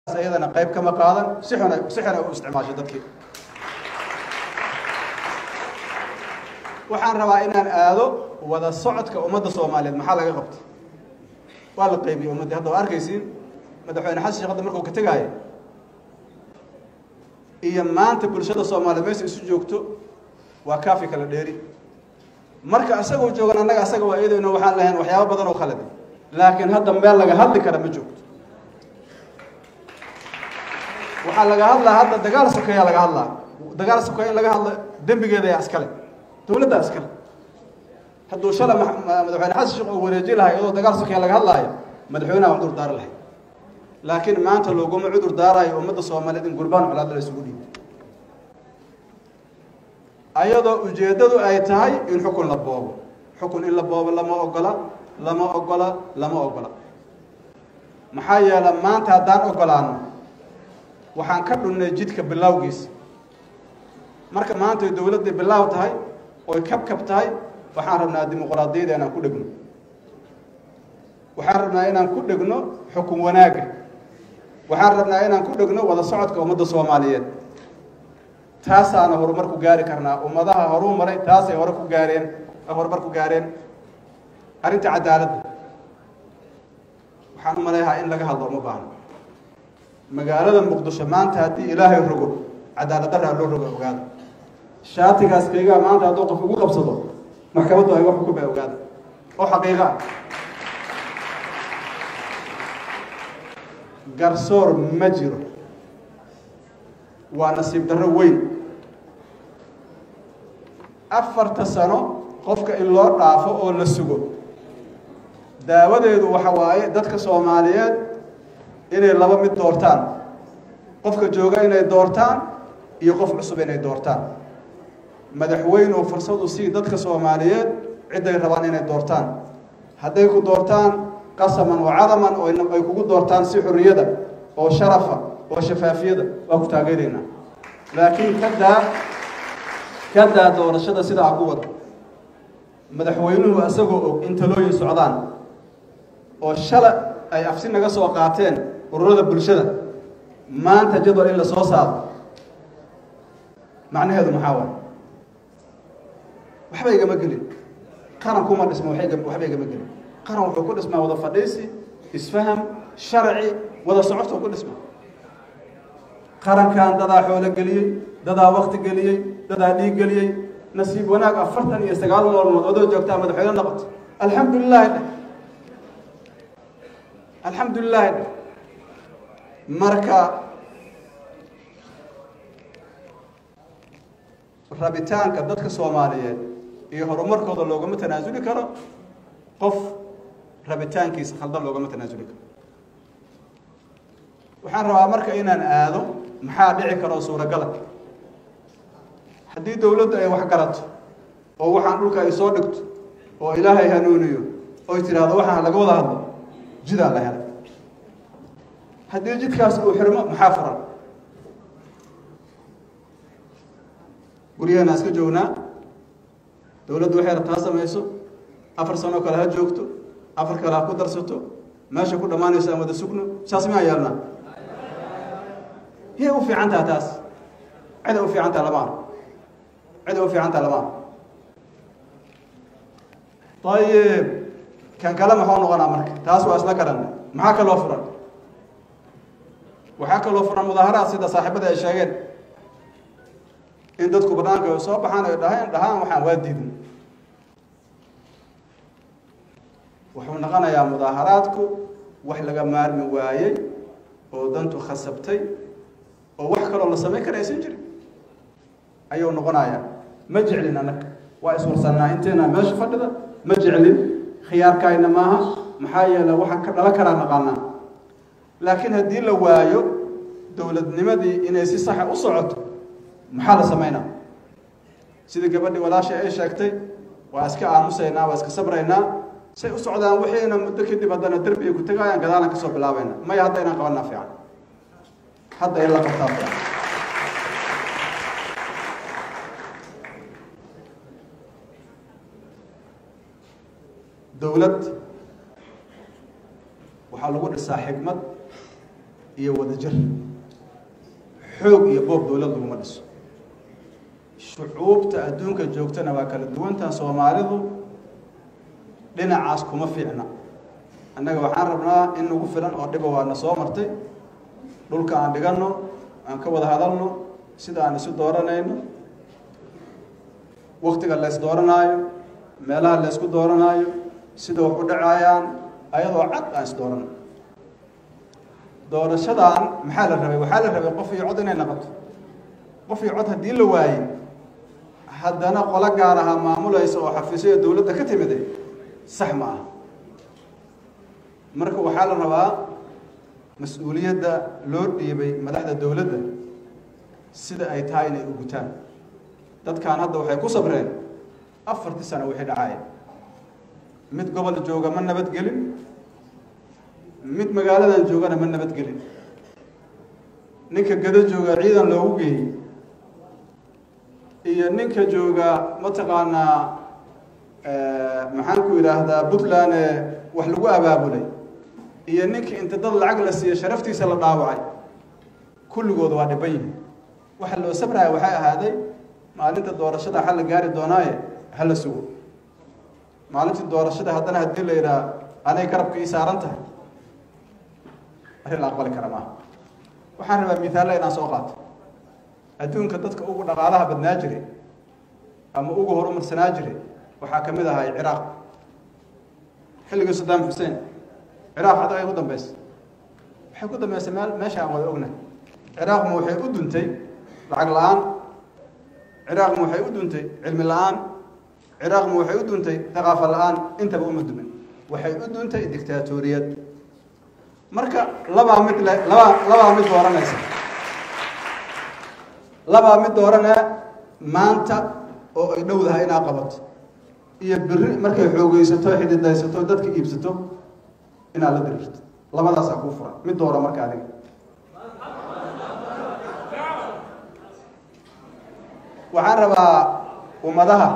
ayadana qayb kama qaadan si xun si xun ay u isticmaasho dadkii waxaan rabaa inaan aado wada socodka ummadda soomaaliyeed maxaa laga qabtay waa la qaybiyey ummaddii hadda waa arkaysiin madaxweyne xasan sheekh hadda markuu ka tegaayo iyo maanta bulshada soomaaliyeed meesha isu joogto waa kaafi kala dheeri marka isagoo joogan annaga asaga waa iyadayno waxaan lahayn waxyaabo badan oo khaladi laakiin hadda meel laga hadli kara ma joogto waxaa laga hadlaa hadda dagaal sokeeyaa laga hadlaa dagaal sokeeya in laga hadla dembigeeda yaa iskale dowladdaa iskale hadduu shala madaxweyne xasan sheekh uu wareeji lahay iyadoo dagaal sokeeya laga hadlaayo madaxweynaha cudur daari lahay laakiin maanta looguma cudur daarayo ummadda soomaaliyeed in gurbaan colaad la isugu dhiibo ayadoo ujeeddadu ay tahay in xukun la boobo xukun in la boobo lama ogola lama ogola lama ogola maxaa yeele maanta haddaan ogolaano waxaan ka dhunnay jidka bilowgiisa marka maanta ay dowladday bilaaw tahay oy kabkab tahay waxaan rabnaa dimuqraadiyada inaan ku dhegno waxaan rabnaa inaan ku dhegno xukun wanaagga waxaan rabnaa inaan ku dhegno wada socodka ummadda soomaaliyeed taasaana horumar ku gaari karnaa ummadaha horuu maray taasay hore ku gaareen horumar ku gaareen arrinta cadaaladda waxaan u maleeyahaa in laga hadlo uma baahno magaalada muqdisho maanta haddii ilaahay rogo cadaalad daraa loo rogo ogaada shaatigaas kaygaa maanta hadduu qof ugu qabsado maxkamaddu ay wax xukumay ogaada oo xaqiiqa ah garsoor ma jiro waa nasiib darro weyn afarta sano qofka in loo dhaafo oo la sugo daawadeedu waxa waaye dadka soomaaliyeed inay laba mid doortaan qofka jooga inay doortaan iyo qof cusub inay doortaan madaxweynuhu fursadu sii dadka soomaaliyeed cidday rabaan inay doortaan hadday ku doortaan qasaman oo cadaman oo ay kugu doortaan si xurriyada oo sharafa oo shafaafiyada waa ku taageeraynaa laakiin kadaa kadaa doorashada sidaa ku wada madaxweynuhu isagoo og in talooyin socdaan oo shala ay afsi naga soo qaateen ururada bulshada maanta jadwal in la soo saaro macnaheedu maxaa waay waxba igama gelin qaran kuma dhisma waxba igama gelin qaran wuxuu ku dhismaa wada fadhiisi isfaham sharci wada socodka ku dhisma qarankan dadaa xoolo geliyey dadaa wakti geliyey dadaa dhiig geliyey nasiib wanaag afartan iyo sagaal maalmood odoo joogtaa madaxweyne noqoto alxamdu lilahi dheh alxamdu lilahi dheh marka rabitaanka dadka soomaaliyeed iyo horumarkooda loogama tanaasuli karo qof rabitaankiisa khaldan loogama tanaasuli karo waxaan rabaa marka inaan aado maxaa dhici karoo suuragala haddii dowladdu ay wax garato oo waxaan dhulka ay soo dhigto oo ilaahay hanuuniyo oy tidhaahdo waxaan laga wada hadlo jidaa la helay haddii jidkaas uu xirmo maxaa furan guryaheena iska joognaa dowladdu waxay rabtaa samayso afar sanoo kale ha joogto afar kale ha ku darsato meesha ku dhammaanayso aan wada sugno saas miyaa yeelnaa yay u fiican taha taas ciday u fiican taha lama arko ciday u fiican taha lama arko ayib kan kale maxuu noqonaa marka taas waa isla garanay maxaa kaloo furan waxaa kaloo furan mudaaharaad sida saaxiibada ay sheegeen in dadku banaanka ay soo baxaan ay dhahaan dhahaan waxaan waa diidin wuxuu noqonayaa mudaaharaadku wax laga maarmi waayey oo dantu khasabtay oo wax kaloo la samayn kara aysan jirin ayuu noqonayaa ma jeclin annaga waa iswarsannaa inteena meesha fadhida ma jeclin khiyaarkaayna maaha maxaa yeele waxaan ka dhalan karaa naqaanaa laakiin haddii la waayo dowladnimadii inay si saxa u socoto maxaa la samaynaa sidii gabadhii walaashay ay sheegtay waa iska aamusaynaa waa iska sabraynaa say u socdaan wixiina muddo kadib haddana derbiga ku tegaayaan gadaalan kasoo bilaabayna maya hadda inaan qabanaa fiican hadda in la qabtaa fiican dowlad waxaa lagu dhisaa xikmad iyo wadajir xoog iyo boob dowlad laguma dhiso shucuubta adduunka joogtana waa kala duwantaha soomaalidu dhinacaas kuma fiicna annaga waxaan rabnaa in nagu filan oo dhiba waana soo martay dhulka aan dhiganno aan ka wada hadalno sida aan isu dooranayno waktiga la ys dooranaayo meelaha la ysku dooranaayo sida wax u dhacayaan ayadoo cad aan is dooranno doorashadan maxaa la rabay waxaa la rabay qof iyo cod inay naqoto qof iyo cod haddii la waayey haddana qolo gaar ahaa maamulaysa oo xafiisyo dowladda ka timiday sax ma ah marka waxaa la rabaa mas-uuliyadda loo dhiibay madaxda dowladda sida ay tahay inay u gutaan dadkan hadda waxay ku sabreen afartii sano wixii dhacaya mid gobol jooga ma nabadgelin mid magaaladan joogana ma nabadgelin ninka gado jooga ciidan loogu geeyey iyo ninka jooga mataqaanaa maxaan ku yidhaahdaa puntland ee wax lagu abaabulay iyo ninka inta dad lacag la siiya sharaftiisa la dhaawacay kulligood waa dhiban yihin waxa loo sabraya waxay ahaaday maalinta doorashada xal la gaari doonaaye hala sugo maalintii doorashada haddana haddii la yidhaha anay garabka ii saaran tahay arrin la aqbali kara maaha waxaan rabaa mithaalla inaan soo qaato adduunka dadka ugu dhaqaalaha badnaa jiray ama ugu horumarsanaa jiray waxaa ka mid ahay ciraaq xilligii saddam xuseen ciraaq hadda ay ku dambeysay waxay ku dambeysay meel meesha aan wada ognahay ciraaqma waxay u duntay lacag la-aan ciraaqma waxay u duntay cilmi la-aan ciraaqma waxay u duntay thaqaafo la-aan intaba uma dumin waxay u duntay dictaatoriyad marka labaa mid le labaa labaa mid dooranaysa labaa mid dooranee maanta oo ay dhowdahay inaa qabato iyo beri markay xoogeysato xididaysato dadka iibsato inaad la diriirto labadaasaa kuu furan mid doora marka adiga waxaan rabaa ummadaha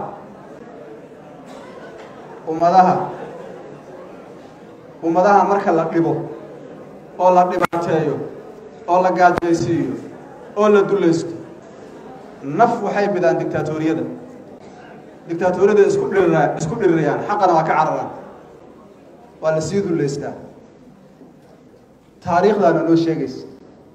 ummadaha ummadaha marka la dhibo oo la dhibaateeyo oo la gaajaysiiyo oo la dulaysto naf waxay bidaan dictaatoriyada dictaatoriyada isku dhirira isku dhirirayaan xaqana waa ka cararaan waa la sii dullaystaa taariikhdaana noo sheegaysa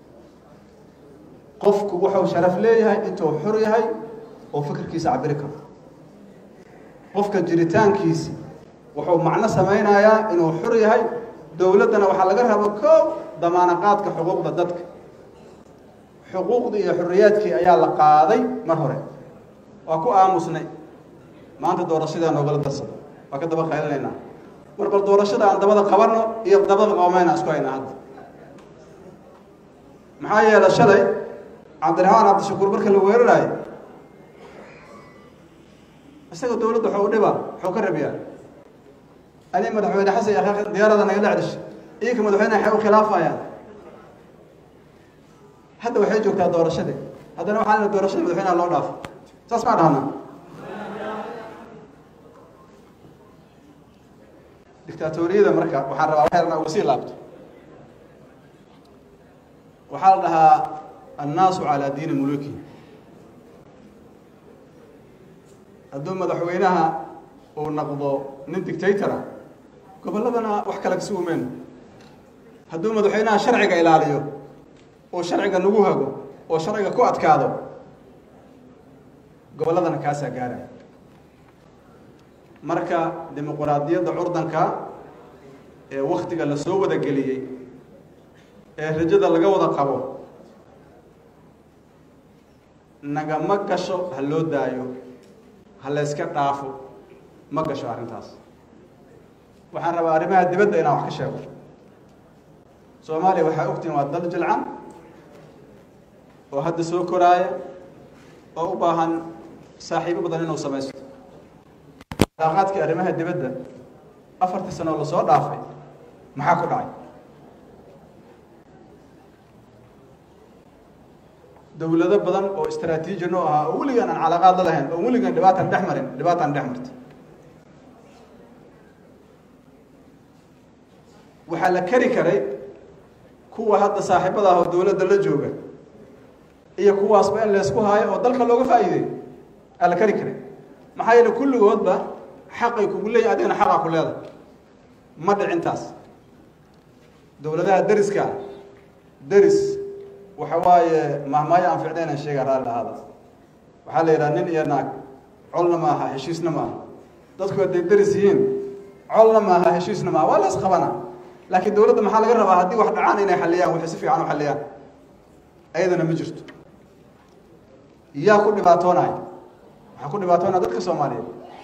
qofku wuxuu sharaf leeyahay intuu xor yahay oo fikirkiisa cabiri karo qofka jiritaankiisi wuxuu macno samaynayaa inuu xor yahay dowladdana waxaa laga raba koow damaanaqaadka xuquuqda dadka xuquuqdii iyo xorriyaadkii ayaa la qaaday mar hore waa ku aamusnay maanta doorashadaa noogala darsada waa ka daba qaylinaynaa mar bal doorashada aan dabada qabanno iyo dabada qoomayna isku haynaa hadda maxaa yeelay shalay cabdiraxmaan cabdishakuur marka la weeraraayo isaga dowladda waxuu dhibaa waxuu ka rabiyaa ani madaxweyne xasan iyo akhaaq diyaarada nagala cedhishay iyaka madaxweyneha waxay u khilaafayaan hadda waxay joogtaa doorashade haddana waxaa lena doorashada madaxweynaha loo dhaafo saas maa dhahnaa dictaatoriyada marka waxaan rabaa waxay rabnaa uga sii laabto waxaa la dhahaa annaasu calaa diini muluki hadduu madaxweynaha uu naqdo nin dictatora gobolladana wax kale kasi umeen hadduu madaxweynaha sharciga ilaaliyo oo sharciga nagu hago oo sharciga ku adkaado gobolladana kaasaa gaara marka dimuquraadiyadda curdanka ee waktiga la soo wada geliyey ee rajada laga wada qabo nagama gasho ha loo daayo ha la yska dhaafo ma gasho arrintaas waxaan rabaa arrimaha dibadda inaan wax ka sheego soomaaliya waxaa ogtihin waa dal jilcan oo hadda soo koraaya oo u baahan saaxiibo badan inuu samaysto alaaqaadkii arrimaha dibadda afartii sano oo lasoo dhaafay maxaa ku dhacay dowlado badan oo istraatiiji noo ahaa oo weligaan aan calaaqaad la lahayn oo weligaan dhibaataan dhex marin dhibaataan dhex martay waxaa la keri karay kuwa hadda saaxiibada ah oo dowladda la jooga iyo kuwaasba in laysku haayo oo dalka looga faa'iideey ala kari karay maxaa yeele kulligoodba xaqay kugu leeyihin adigana xaqaa ku leedahay ma dhicintaas dowladaha deriska ah deris waxa waaye mahmaayo aan ficnaynan sheega raalli ahaada waxaa la yidhaha nin iyo naag colna ma aha heshiisna ma aha dadku hadday deris yihiin colna ma aha heshiisna ma aha waa la isqabana laakiin dowladda maxaa laga rabaa haddii wax dhacaan inay xalliyaan waxay si fiican u xalliyaan ayadana ma jirto yaa ku dhibaatoonaya waxaa ku dhibaatoonaya dadka soomaaliyeed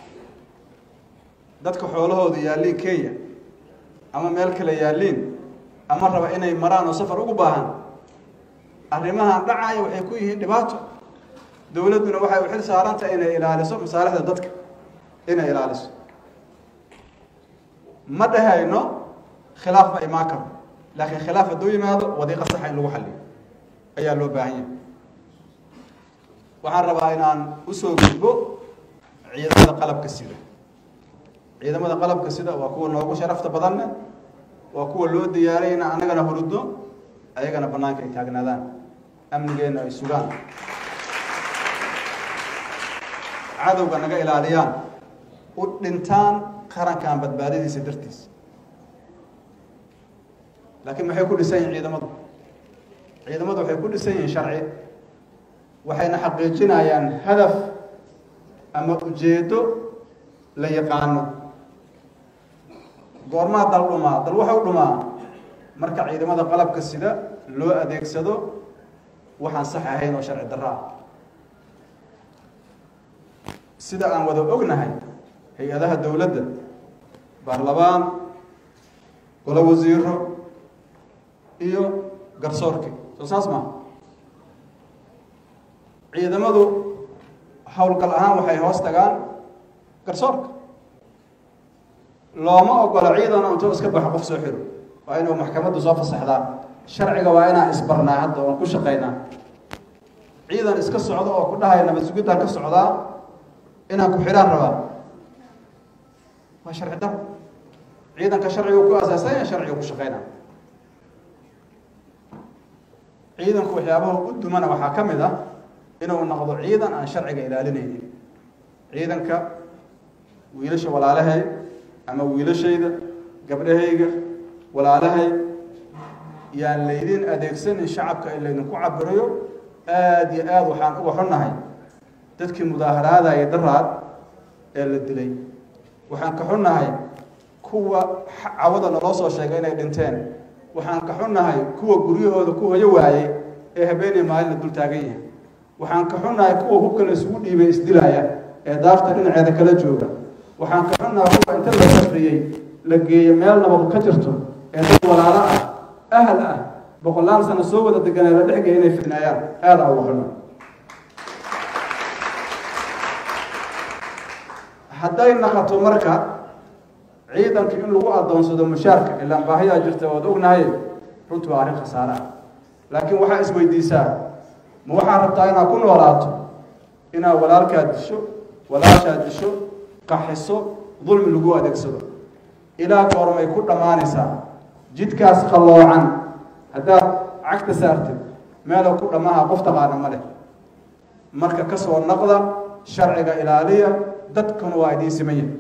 dadka xoolahooda yaalliin kenya ama meel kale yaalliin ama raba inay maraan oo safar ugu baahan arrimahan dhacaya waxay ku yihiin dhibaato dowladduna waxay u xil saarantah inay ilaaliso masaalixda dadka inay ilaaliso ma dhehayno khilaaf ma imaan karo laakiin khilaaf hadduu yimaado wadiiqa saxa in lagu xalliyo ayaa loo baahan yahay waxaan rabaa inaan usoo gudbo ciidamada qalabka sida ciidamada qalabka sida waa kuwa noogu sharafta badanne waa kuwa loo diyaaray in annagana hurudno ayagana bannaanka ay taagnaadaan amnigeenna ay sugaan cadowga naga ilaaliyaan u dhintaan qarankan badbaadadiisa dartiisa laakiin maxay ku dhisan yihin ciidamadu ciidamadu waxay ku dhisan yihiin sharci waxayna xaqiijinayaan hadaf ama ujeeddo la yaqaano goormaa dal dhumaa dal waxau dhumaa marka ciidamada qalabka sida loo adeegsado waxaan sax ahayn oo sharci darro ah sida aan wada ognahay hay-adaha dowladda baarlamaan golo wasiiro iyo garsoorki soo saas maa ciidamadu howlgal ahaan waxay hoos tagaan garsoorka looma ogola ciidan intuu iska baxo qof soo xiro waa inuu maxkamaddu soo fasaxdaa sharciga waa inaan isbarnaa hadda oon ku shaqaynaa ciidan iska socdo oo ku dhahaya nabad sugidaan ka socdaa inaan ku xidhaan rabaa waa sharci daro ciidanka sharcigu ku asaasanya sharciga ku shaqaynaa ciidanku waxyaabaha u dumana waxaa ka mid ah inuu noqdo ciidan aan sharciga ilaalinaynin ciidanka wiilasha walaalahay ama wiilashayda gabdhahayga walaalahay yaan laydin adeegsanin shacabka in laydinku cabirayo aada iyo aada waxaan uga xunnahay dadkii mudaaharaadaya daraad ee la dilay waxaan ka xunnahay kuwa cawada naloo soo sheegay inay dhinteen waxaan ka xunnahay kuwa guryahooda ku hoyo waayey ee habeenay maalina dul taagan yahay waxaan ka xunnahay kuwa hubka la isugu dhiibay isdilaya ee daarta dhinaceeda kala jooga waxaan ka xunnahay kuwa inta la safriyey la geeyo meel nabad ka jirto ee dad walaalo ah ahal ah boqolaal sano soo wada deganee la dhexgeya inay fidnaayaan aada uga xunna hadday naqato marka ciidanka in lagu adoonsado mushaarka ilaan baahiyaa jirta waad ognahay runtu waa arrin khasaare ah laakiin waxaa isweydiisaa ma waxaad rabtaa inaad ku noolaato inaad walaalkaad disho walaashaad disho qaxiso dulmi lagu adeegsado ilaa goormay ku dhammaanaysaa jidkaas qalloocan haddaad cagta saartid meelow ku dhammaha qof taqaana ma leh marka ka soo naqda sharciga ilaaliya dadkuna waa idiin siman yahay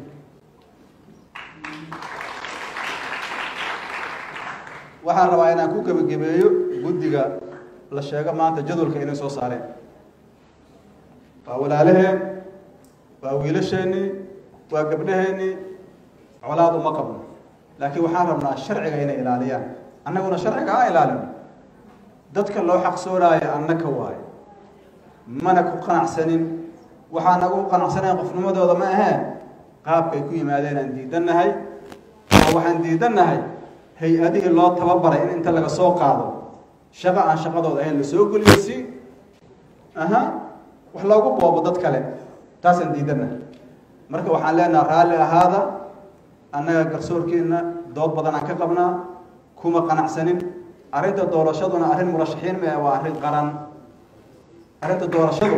waxaan rabaa inaan ku gebagabeeyo guddiga la sheego maanta jadwalka inay soo saareen waa walaalaheen waa wiilasheennii waa gabdhaheennii colaad uma qabno laakiin waxaan rabnaa sharciga inay ilaaliyaan annaguna sharciga ha ilaalino dadka loo xaqsoonaayo annaka waayo mana ku qanacsanin waxaan nagu qanacsanayn qofnimadooda ma ahee qaabkay ku yimaadeen aan diidannahay oo waxaan diidannahay hay-adihii loo tababaray in inta laga soo qaado shaqo aan shaqadooda ahayn la soo geliyo si aha wax loogu boobo dad kale taasaan diidannahay marka waxaan leenaha raalli ahaada annaga garsoorkeenna dood badan aan ka qabnaa kuma qanacsanin arrinta doorashaduna arrin murashaxiin ma waa arrin qaran arrinta doorashadu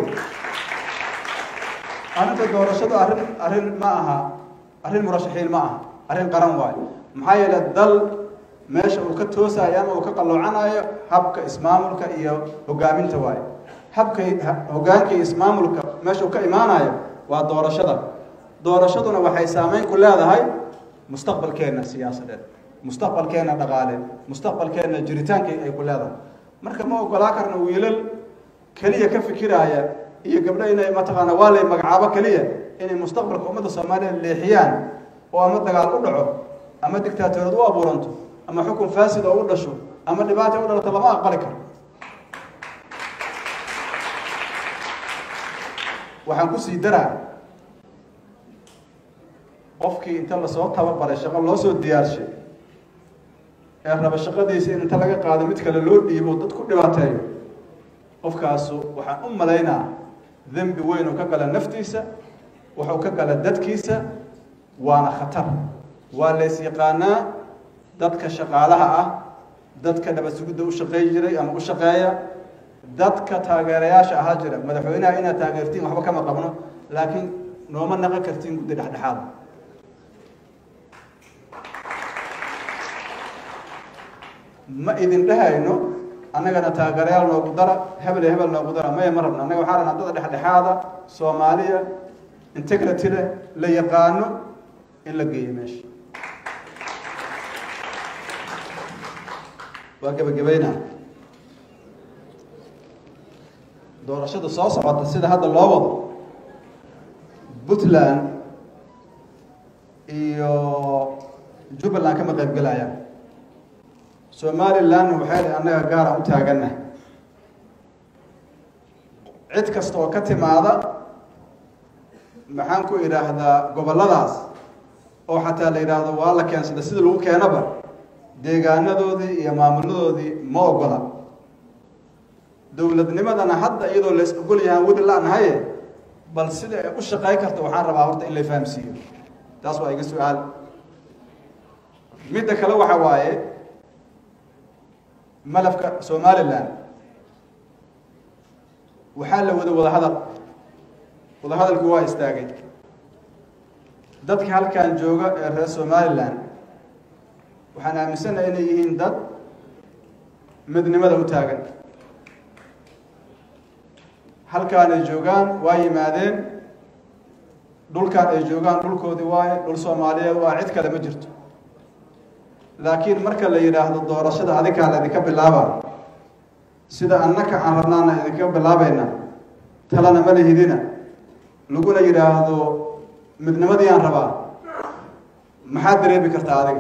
arrinta doorashadu arrin arrin ma aha arrin murashaxiin ma aha arrin qaran waayo maxaa yeele dal meesha uu ka toosayo ama uu ka qalloocanayo habka ismaamulka iyo hogaaminta waaye habka hogaanka iyo ismaamulka meesha uu ka imaanayo waa doorashada doorashaduna waxay saameyn ku leedahay mustaqbalkeenna siyaasadeed mustaqbalkeenna dhaqaale mustaqbalkeenna jiritaanka ay ku leedahay marka ma ogolaa karno wiilal keliya ka fikiraaya iyo gabdho inay mataqaana waa lay magacaabo keliya inay mustaqbalka ummadda soomaaliya leexiyaan oo ama dagaal u dhaco ama dictaatoriyad u abuuranto ama xukun faasid oo u dhasho ama dhibaata u dhalato lama aqbali karo waxaan kusii daraa qofkii inta lasoo tababaray shaqo loo soo diyaarshay ee raba shaqadiisa in inta laga qaado mid kale loo dhiibo dad ku dhibaateeyo qofkaasu waxaan u malaynaa dembi weyn uu ka gala naftiisa wuxuu ka gala dadkiisa waana khatar waa lays yaqaanaa dadka shaqaalaha ah dadka nabad sugidda u shaqeey jiray ama u shaqeeya dadka taageerayaasha ahaa jira madaxweynaha inaad taageertiin waxba kama qabno laakiin nooma naqon kartiin guddi dhexdhexaada ma idin dhehayno annagana taageerayaal noogu dara hebel iyo hebel noogu dara maya ma rabno annaga waxaa rabnaa dada dhexdhexaada soomaaliya integrity leh la yaqaano in la geeyo meesha waa gebagabayna doorashada soo socota sida hadda loo wado puntland iyo jubbaland kama qayb gelayaan somalilandna waxay dhi annaga gaaraan u taaganna cid kasta oo ka timaada maxaan ku idhaahdaa gobolladaas oo xataa la yidhaahdo waa la keensada sida lagu keenaba deegaanadoodii iyo maamuladoodii ma ogola dowladnimadana hadda iyadoo lays ogol yahaan weli la-nahaye bal sida ay u shaqey karta waxaan rabaa horta in la fahamsiiyo taas waa iga su-aal midda kale waxa waaye malafka somaliland waxaa la wada wada hadal wada hadalku waa istaagay dadka halkan jooga ee reer somaliland waxaan aaminsanahay inay yihiin dad midnimada u taagan halkaan ay joogaan waa yimaadeen dhulkaan ay joogaan dhulkoodii waaye dhul soomaaliyeed waa cid kale ma jirto laakiin marka la yidhaahdo doorashada adikaa la idinka bilaaba sida annaka aan rabnaana idinka bilaabayna talana ma lihidina laguna yidhaahdo midnimadii aan rabaa maxaad dareemi kartaa adiga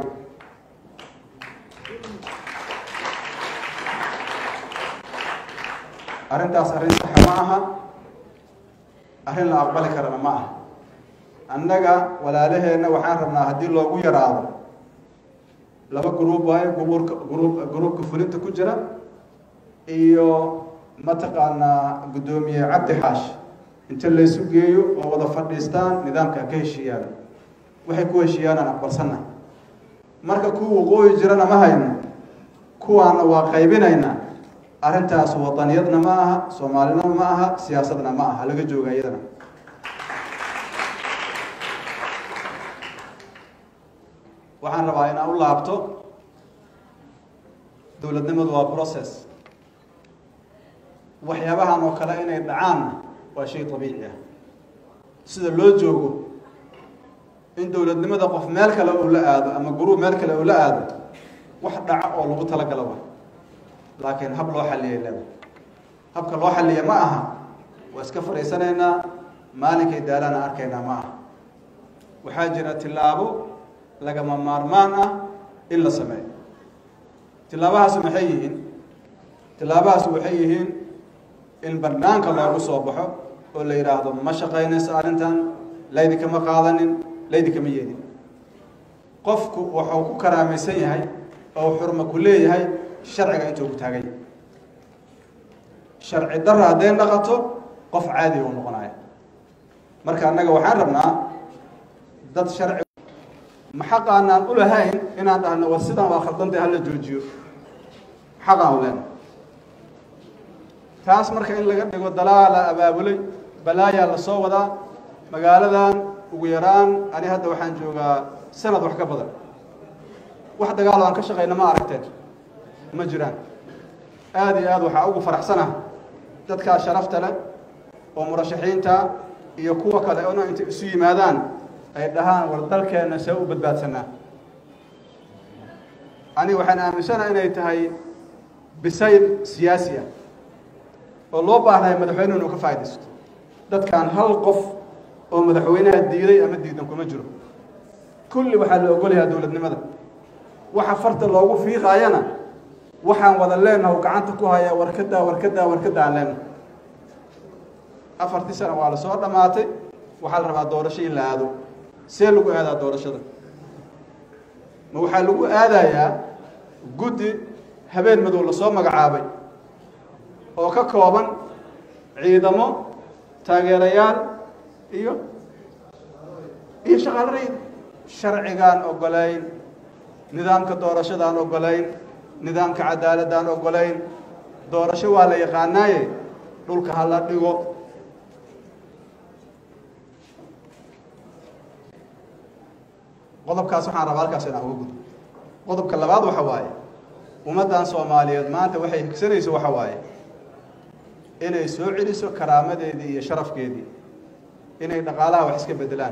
arrintaas arrin saxa ma aha arrin la aqbali karana ma aha annaga walaalaheenna waxaan rabnaa haddii loogu yaraado laba gruub waayo gruubka gruub gruubka fulinta ku jira iyo mataqaanaa guddoomiye cabdi xaash inta laysu geeyo oo wada fadhiistaan nidaamka ka heshiiyaan waxay ku heshiiyaanaan aqbalsanna marka kuwa waqooyi jirana ma hayno kuwaana waa qaybinaynaa arrintaas wadaniyadna ma aha soomaalinima ma aha siyaasadna ma aha laga jooga iyadana waxaan rabaa inaan u laabto dowladnimadu waa process waxyaabahan oo kale inay dhacaanna waa shay dabiici ah sida loo joogo in dowladnimada qof meel kale uu la aado ama guruub meel kale uu la aado wax dhaca oo lagu talagalo wa laakiin hab loo xalliyay leeda habka loo xalliya ma aha waa iska fadhiisanaynaa maalinkay daalaana arkaynaa ma aha waxaa jira tillaabo lagama maarmaan ah in la sameeyo tillaabahaasu maxay yihiin tillaabahaasu waxay yihiin in banaanka loogu soo baxo oo la yidhaahdo ma shaqaynayso arrintan laydinkama qaadanin laydinkama yeedin qofku wuxuu ku karaamaysan yahay oo xurma ku leeyahay sharciga intuu ku taagay sharci darra hadday dhaqato qof caadi u noqonaya marka annaga waxaan rabnaa dad sharci ma xaqaanaan u lahayn inaan dhahno war sidaan waa khaldantay hala joojiyo xaqaan u lehna taas marka in laga dhigo dalaala abaabulay balaayaa la soo wadaa magaaladan ugu yaraan ani hadda waxaan joogaa sanad wax ka badan wax dagaal aan ka shaqayna ma aragteen ma jiraan aada iyo aad waxaa ugu faraxsanah dadkaa sharafta leh oo murashaxiinta iyo kuwa kale ona intay isu yimaadaan ay dhahaan war dalkeenna see u badbaadsanaa aniga waxaan aaminsanaha inay tahay bisayl siyaasi ah oo loo baahnayo madaxweynuhu inuu ka faaidaysto dadkan hal qof oo madaxweynaha diiday ama diidan kuma jiro kulli waxaa la ogolayaa dowladnimada waxa farta loogu fiiqaayana waxaan wada leenaha u gacanta ku hayaa warkadaa warkadaa warkada aan leenaha afartii sana waa la soo dhammaatay waxaa la rabaa doorasho in la aado see lagu aadaa doorashada ma waxaa lagu aadayaa guddi habeen madow lasoo magacaabay oo ka kooban ciidamo taageerayaal iyo iyo shaqaalo rayid sharcigaan ogolayn nidaamka doorashadaan ogolayn nidaamka cadaaladaan ogolayn doorasho waa la yaqaanaaye dhulka ha la dhigo qodobkaas waxaan rabaa halkaas inaan uga gudbo qodobka labaad waxa waaye ummaddan soomaaliyeed maanta waxay higsanayso waxa waaye inay soo celiso karaamadeedii iyo sharafkeedii inay dhaqaalaha wax iska bedelaan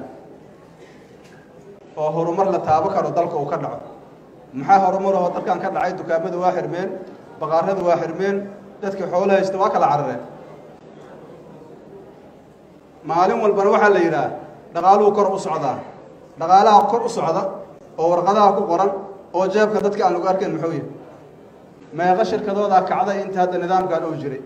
oo horumar la taabo karo dalka uu ka dhaco maxaa horumar oo dalkan ka dhacay dukaamadu waa xirmeen baqaaradu waa xirmeen dadkii xoolo haysta waa kala carareen maalin walbana waxaa la yidhaah dhaqaaluhu kor u socdaa dhaqaalaha kor u socda oo warqadaha ku qoran oo jeebka dadka aan lagu arkayn muxuu yahay meeqa shirkadoodaa kacday inta hadda nidaamkan uu jiray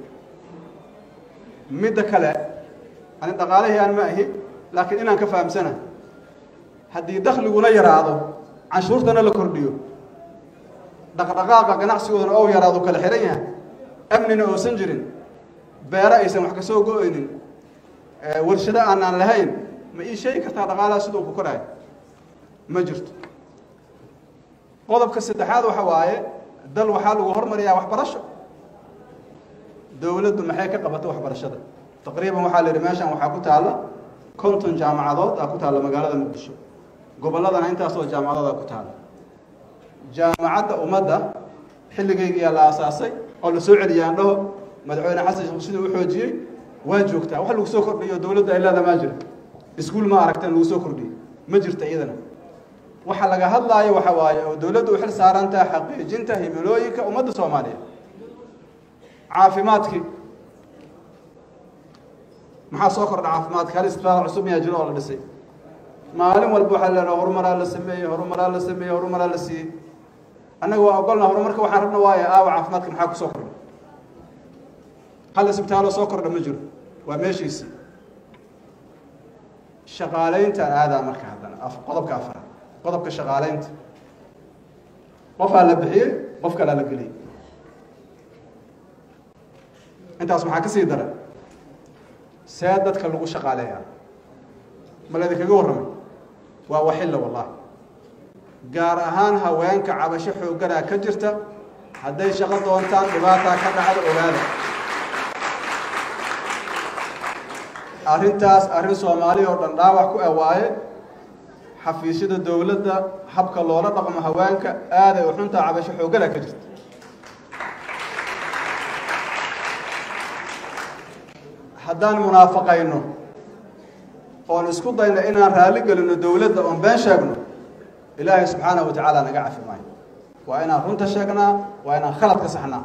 midda kale ani dhaqaalahii aan ma ahi laakiin inaan ka fahamsana haddii dakhliguna yaraado canshuurtana la kordhiyo dhaqdhaqaaqa ganacsigoodana ou yaraado kala xihan yahay amnina oosan jirin beero aysan wax ka soo go-oynin warshado aanaan lahayn ma ii sheegi kartaa dhaqaalaha siduu ku korayo ma jirto qodobka saddexaad waxa waaye dal waxaa lagu hormariyaa waxbarasho dowladdu maxay ka qabato waxbarashada taqriiban waxaa la yidhi meeshan waxaa ku taalla konton jaamacadood aa ku taalla magaalada muqdisho gobolladana intaasoo jaamacadooda ku taalla jaamacadda ummadda xilligaygiyaa la aasaasay oo la soo celiyay andhaho madaxweyne xasan sheekh siduu u xoojiyey waa joogtaa wax lagu soo kordhiyo dowladda ay leeda maa jira iskuul ma aragteen lagu soo kordhiyey ma jirta iyadana waxa laga hadlaayo waxa waaye oo dowladdu u xil saaran tahay xaqiijinta himilooyinka ummadda soomaaliyeed caafimaadkii maxaa soo kordha caafimaadka hal isbitaal cusub miyaa jiro oo la dhisay maalin walba waxaa leedaha horumaraa la sameeyey horumaraa la sameeyey horumaraa la siiyey annaga waa ogolna horumarka waxaan rabna waaye aawa caafimaadka maxaa kusoo kordha hal isbitaaloo soo kordha ma jiro waa meeshiisii shaqaalayntaan aadaa marka haddana qodobka afaraad qodobka shaqaalaynta qofaa la bixiyey qof kalaa la geliyey intaas maxaa ka sii dara see dadka lagu shaqaaleeyaa ma laydinkaga warramay waa waxilla wallahi gaar ahaan haweenka cabasho xoogganaa ka jirta hadday shaqo doontaan dhibaataa ka dhacda ogaada arrintaas arrin soomaali oo dhan dhaawac ku awaaye xafiisyada dowladda habka loola dhaqmo haweenka aaday u xuntaa cabasho xoogganaa ka jirta haddaan munaafaqayno oon isku dayno inaan raalli gelino dowladda oon been sheegno ilaahay subxaanahu wa tacaala naga cafi maayo waa inaan runta sheegnaa waa inaan khalad ka saxnaa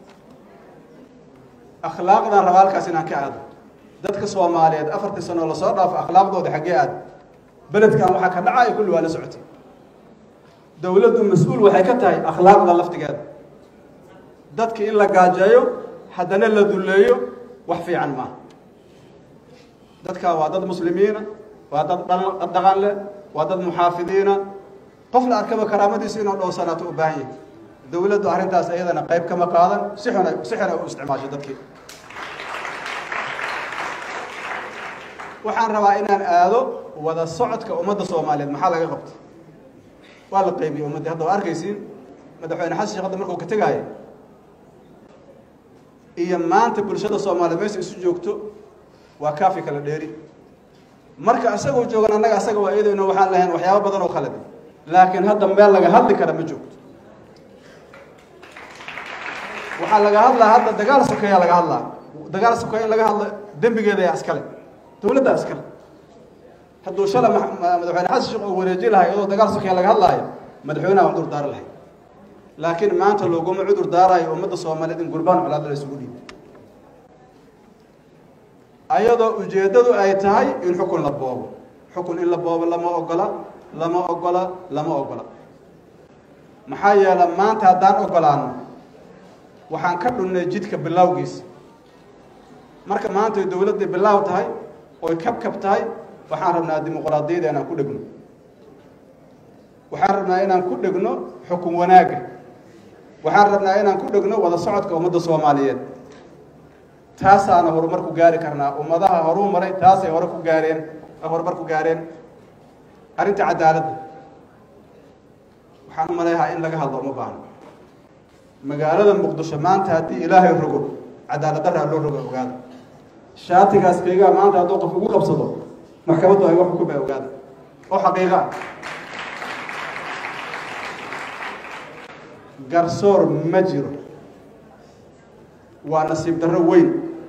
akhlaaqdaan raba halkaas inaan ka aado dadka soomaaliyeed afartii sanoo lasoo dhaafo akhlaaqdooda xaggee aad beledkan waxaa ka dhacaya kulli waa la socotay dowladdu mas-uul waxay ka tahay akhlaaqda laftigeeda dadki in la gaajeeyo haddana la dulleeyo wax fiican maaha dadkaa waa dad muslimiina waa dad dhaqan leh waa dad muxaafidiina qof la arkaba karaamadiisu inuu dhowsanaato u baahan yahay dowladdu arrintaas iyadana qayb kama qaadan si xuna si xuna u isticmaasho dadkii waxaan rabaa inaan aado wada socodka ummadda soomaaliyeed maxaa laga qabtay waa la qaybiyey ummaddii hadda waa arkaysiin madaxweyne xasan sheekh hadda markuu ka tegaayo iyo maanta bulshada soomaaliyeed meesha isu joogto waa kaafi kala dheeri marka isagoo joogan annaga asaga waa iyadayno waxaan lahayn waxyaabo badan oo khaladi laakiin hadda meel laga hadli kara ma joogto waxaa laga hadlaa hadda dagaal sokeeyaa laga hadlaa dagaal sokeeya in laga hadlo dembigeeda yaa iskale dowladdaa iskale hadduu shala madaxweyne xasan sheekh uu wareeji lahay iyadoo dagaal sokeeya laga hadlaayo madaxweynaha cudur daari lahay laakiin maanta looguma cudur daarayo ummadda soomaaliyeed in gurbaan colaada la isugu dhiibo ayadoo ujeeddadu ay tahay in xukun la boobo xukun in la boobo lama ogola lama ogola lama ogola maxaa yeele maanta haddaan ogolaano waxaan ka dhunnay jidka bilowgiisa marka maanta ay dowladda bilaaw tahay oy kabkab tahay waxaan rabnaa dimuqraadiyada inaan ku dhegno waxaan rabnaa inaan ku dhegno xukun wanaagga waxaan rabnaa inaan ku dhegno wada socodka ummadda soomaaliyeed taasaana horumar ku gaari karnaa ummadaha horuu maray taasay hore ku gaareen horumar ku gaareen arrinta cadaaladda waxaan u maleeyahaa in laga hadlo uma baahno magaalada muqdisho maanta haddii ilaahay rogo cadaalad daraa loo rogo ogaada shaatigaas kaygaa maanta hadduu qof ugu qabsado maxkamaddu ay wax xukumay ogaada oo xaqiiqa ah garsoor ma jiro waa nasiib darro weyn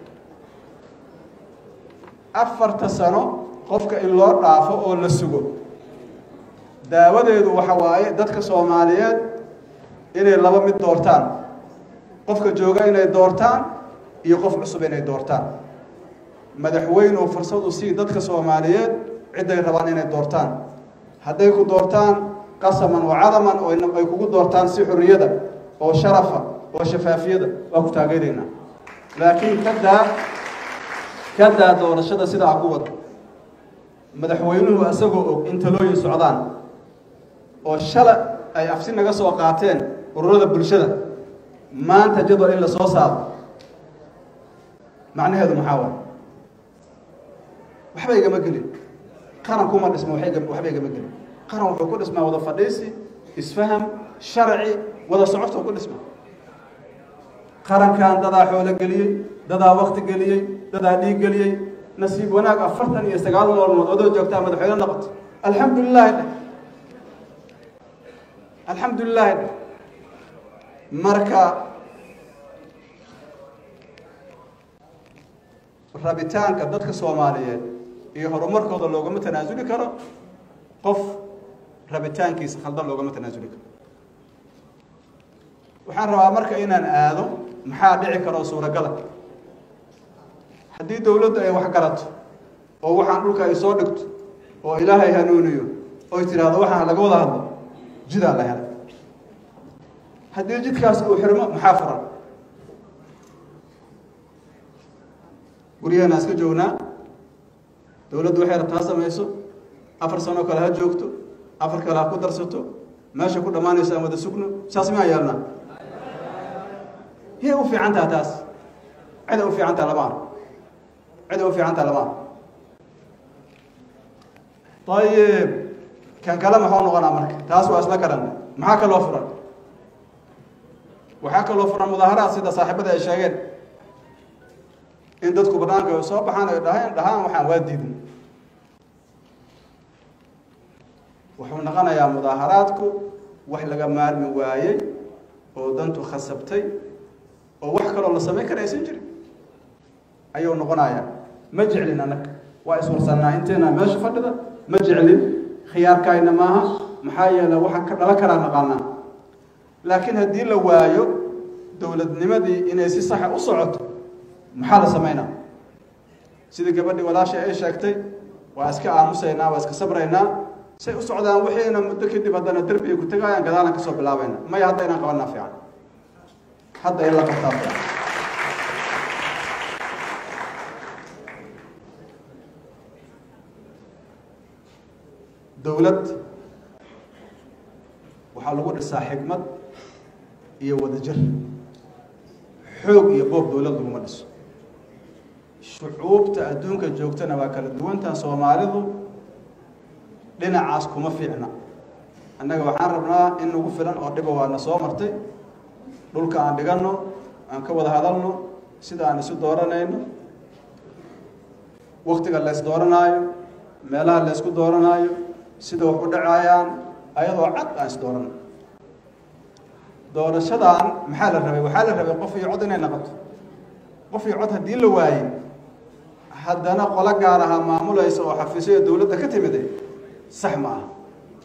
afarta sano qofka in loo dhaafo oo la sugo daawadeedu waxa waaye dadka soomaaliyeed inay laba mid doortaan qofka jooga inay doortaan iyo qof cusub inay doortaan madaxweynuhu fursadu sii dadka soomaaliyeed cidday rabaan inay doortaan hadday ku doortaan qasaman oo cadaman oo ay kugu doortaan si xorriyada oo sharafa oo shafaafiyada waa ku taageeraynaa laakiin kadaa kadaa doorashada sidaa ku wada madaxweynuhu isagoo og in talooyin socdaan oo shala ay afsi naga soo qaateen ururada bulshada maanta jadwal in la soo saaro macnaheedu maxaa waay waxba igama gelin qaran kuma dhisma waxba igama gelin qaran wuxuu ku dhismaa wada fadhiisi isfaham sharci wada socodka ku dhisma qarankan dadaa xoolo geliyey dadaa wakti geliyey dadaa dhiig geliyey nasiib wanaag afartan iyo sagaal maalmood odoo joogtaa madaxweyne noqoto alxamdu lilahi dheh alxamdu lilahi dheh marka rabitaanka dadka soomaaliyeed iyo horumarkooda loogama tanaasuli karo qof rabitaankiisa khaldan loogama tanaasuli karo waxaan rabaa marka inaan aado maxaa dhici karoo suuragala haddii dowladdu ay wax garato oo waxaan dhulka ay soo dhigto oo ilaahay hanuuniyo oy tidhaahdo waxaan laga wada hadlo jidaa la helay haddii jidkaas uu xirmo maxaa furan guryaheena iska joognaa dowladdu waxay rabtaa ha samayso afar sanoo kale ha joogto afar kale ha ku darsato meesha ku dhammaanayso aan wada sugno saas miyaa yeelnaa yay u fiican taha taas ciday u fiican taha lama arko ciday u fiican taha lama arko ayib kan kale maxuu noqonaa marka taas waa isla garan maxaa kaloo furan waxaa kaloo furan mudaaharaad sida saaxiibada ay sheegeen in dadku banaanka ay soo baxaan ay dhahaan dhahaan waxaan waa diidin wuxuu noqonayaa mudaaharaadku wax laga maarmi waayey oo dantu khasabtay oo wax kaloo la samayn kara aysan jirin ayuu noqonayaa ma jeclin annaga waa iswarsannaa inteena meesha fadhida ma jeclin khiyaarkaayna maaha maxaa yeele waxaan ka dhalan karaa naqaanaa laakiin haddii la waayo dowladnimadii inay si saxa u socoto maxaa la samaynaa sidii gabadhii walaashay ay sheegtay waa iska aamusaynaa waa iska sabraynaa say u socdaan wixiina muddo kadib haddana derbiga ku tegayaan gadaalan kasoo bilaabayna maya hadda inaan qabanaa fiican hadda in la qabtaa fiican dowlad waxaa lagu dhisaa xikmad iyo wadajir xoog iyo boob dowlad laguma dhiso shucuubta adduunka joogtana waa kala duwantaha soomaalidu dhinacaas kuma fiicna annaga waxaan rabnaa in nagu filan oo dhiba waana soo martay dhulka aan dhiganno aan ka wada hadalno sida aan isu dooranayno waktiga lays dooranaayo meelaha laysku dooranaayo sida wax u dhacayaan ayadoo cad aan is dooran doorashadan maxaa la rabay waxaa la rabay qof iyo cod inay noqoto qof iyo cod haddii la waayey haddana qolo gaar ahaa maamulaysa oo xafiisyo dowladda ka timide sax ma ah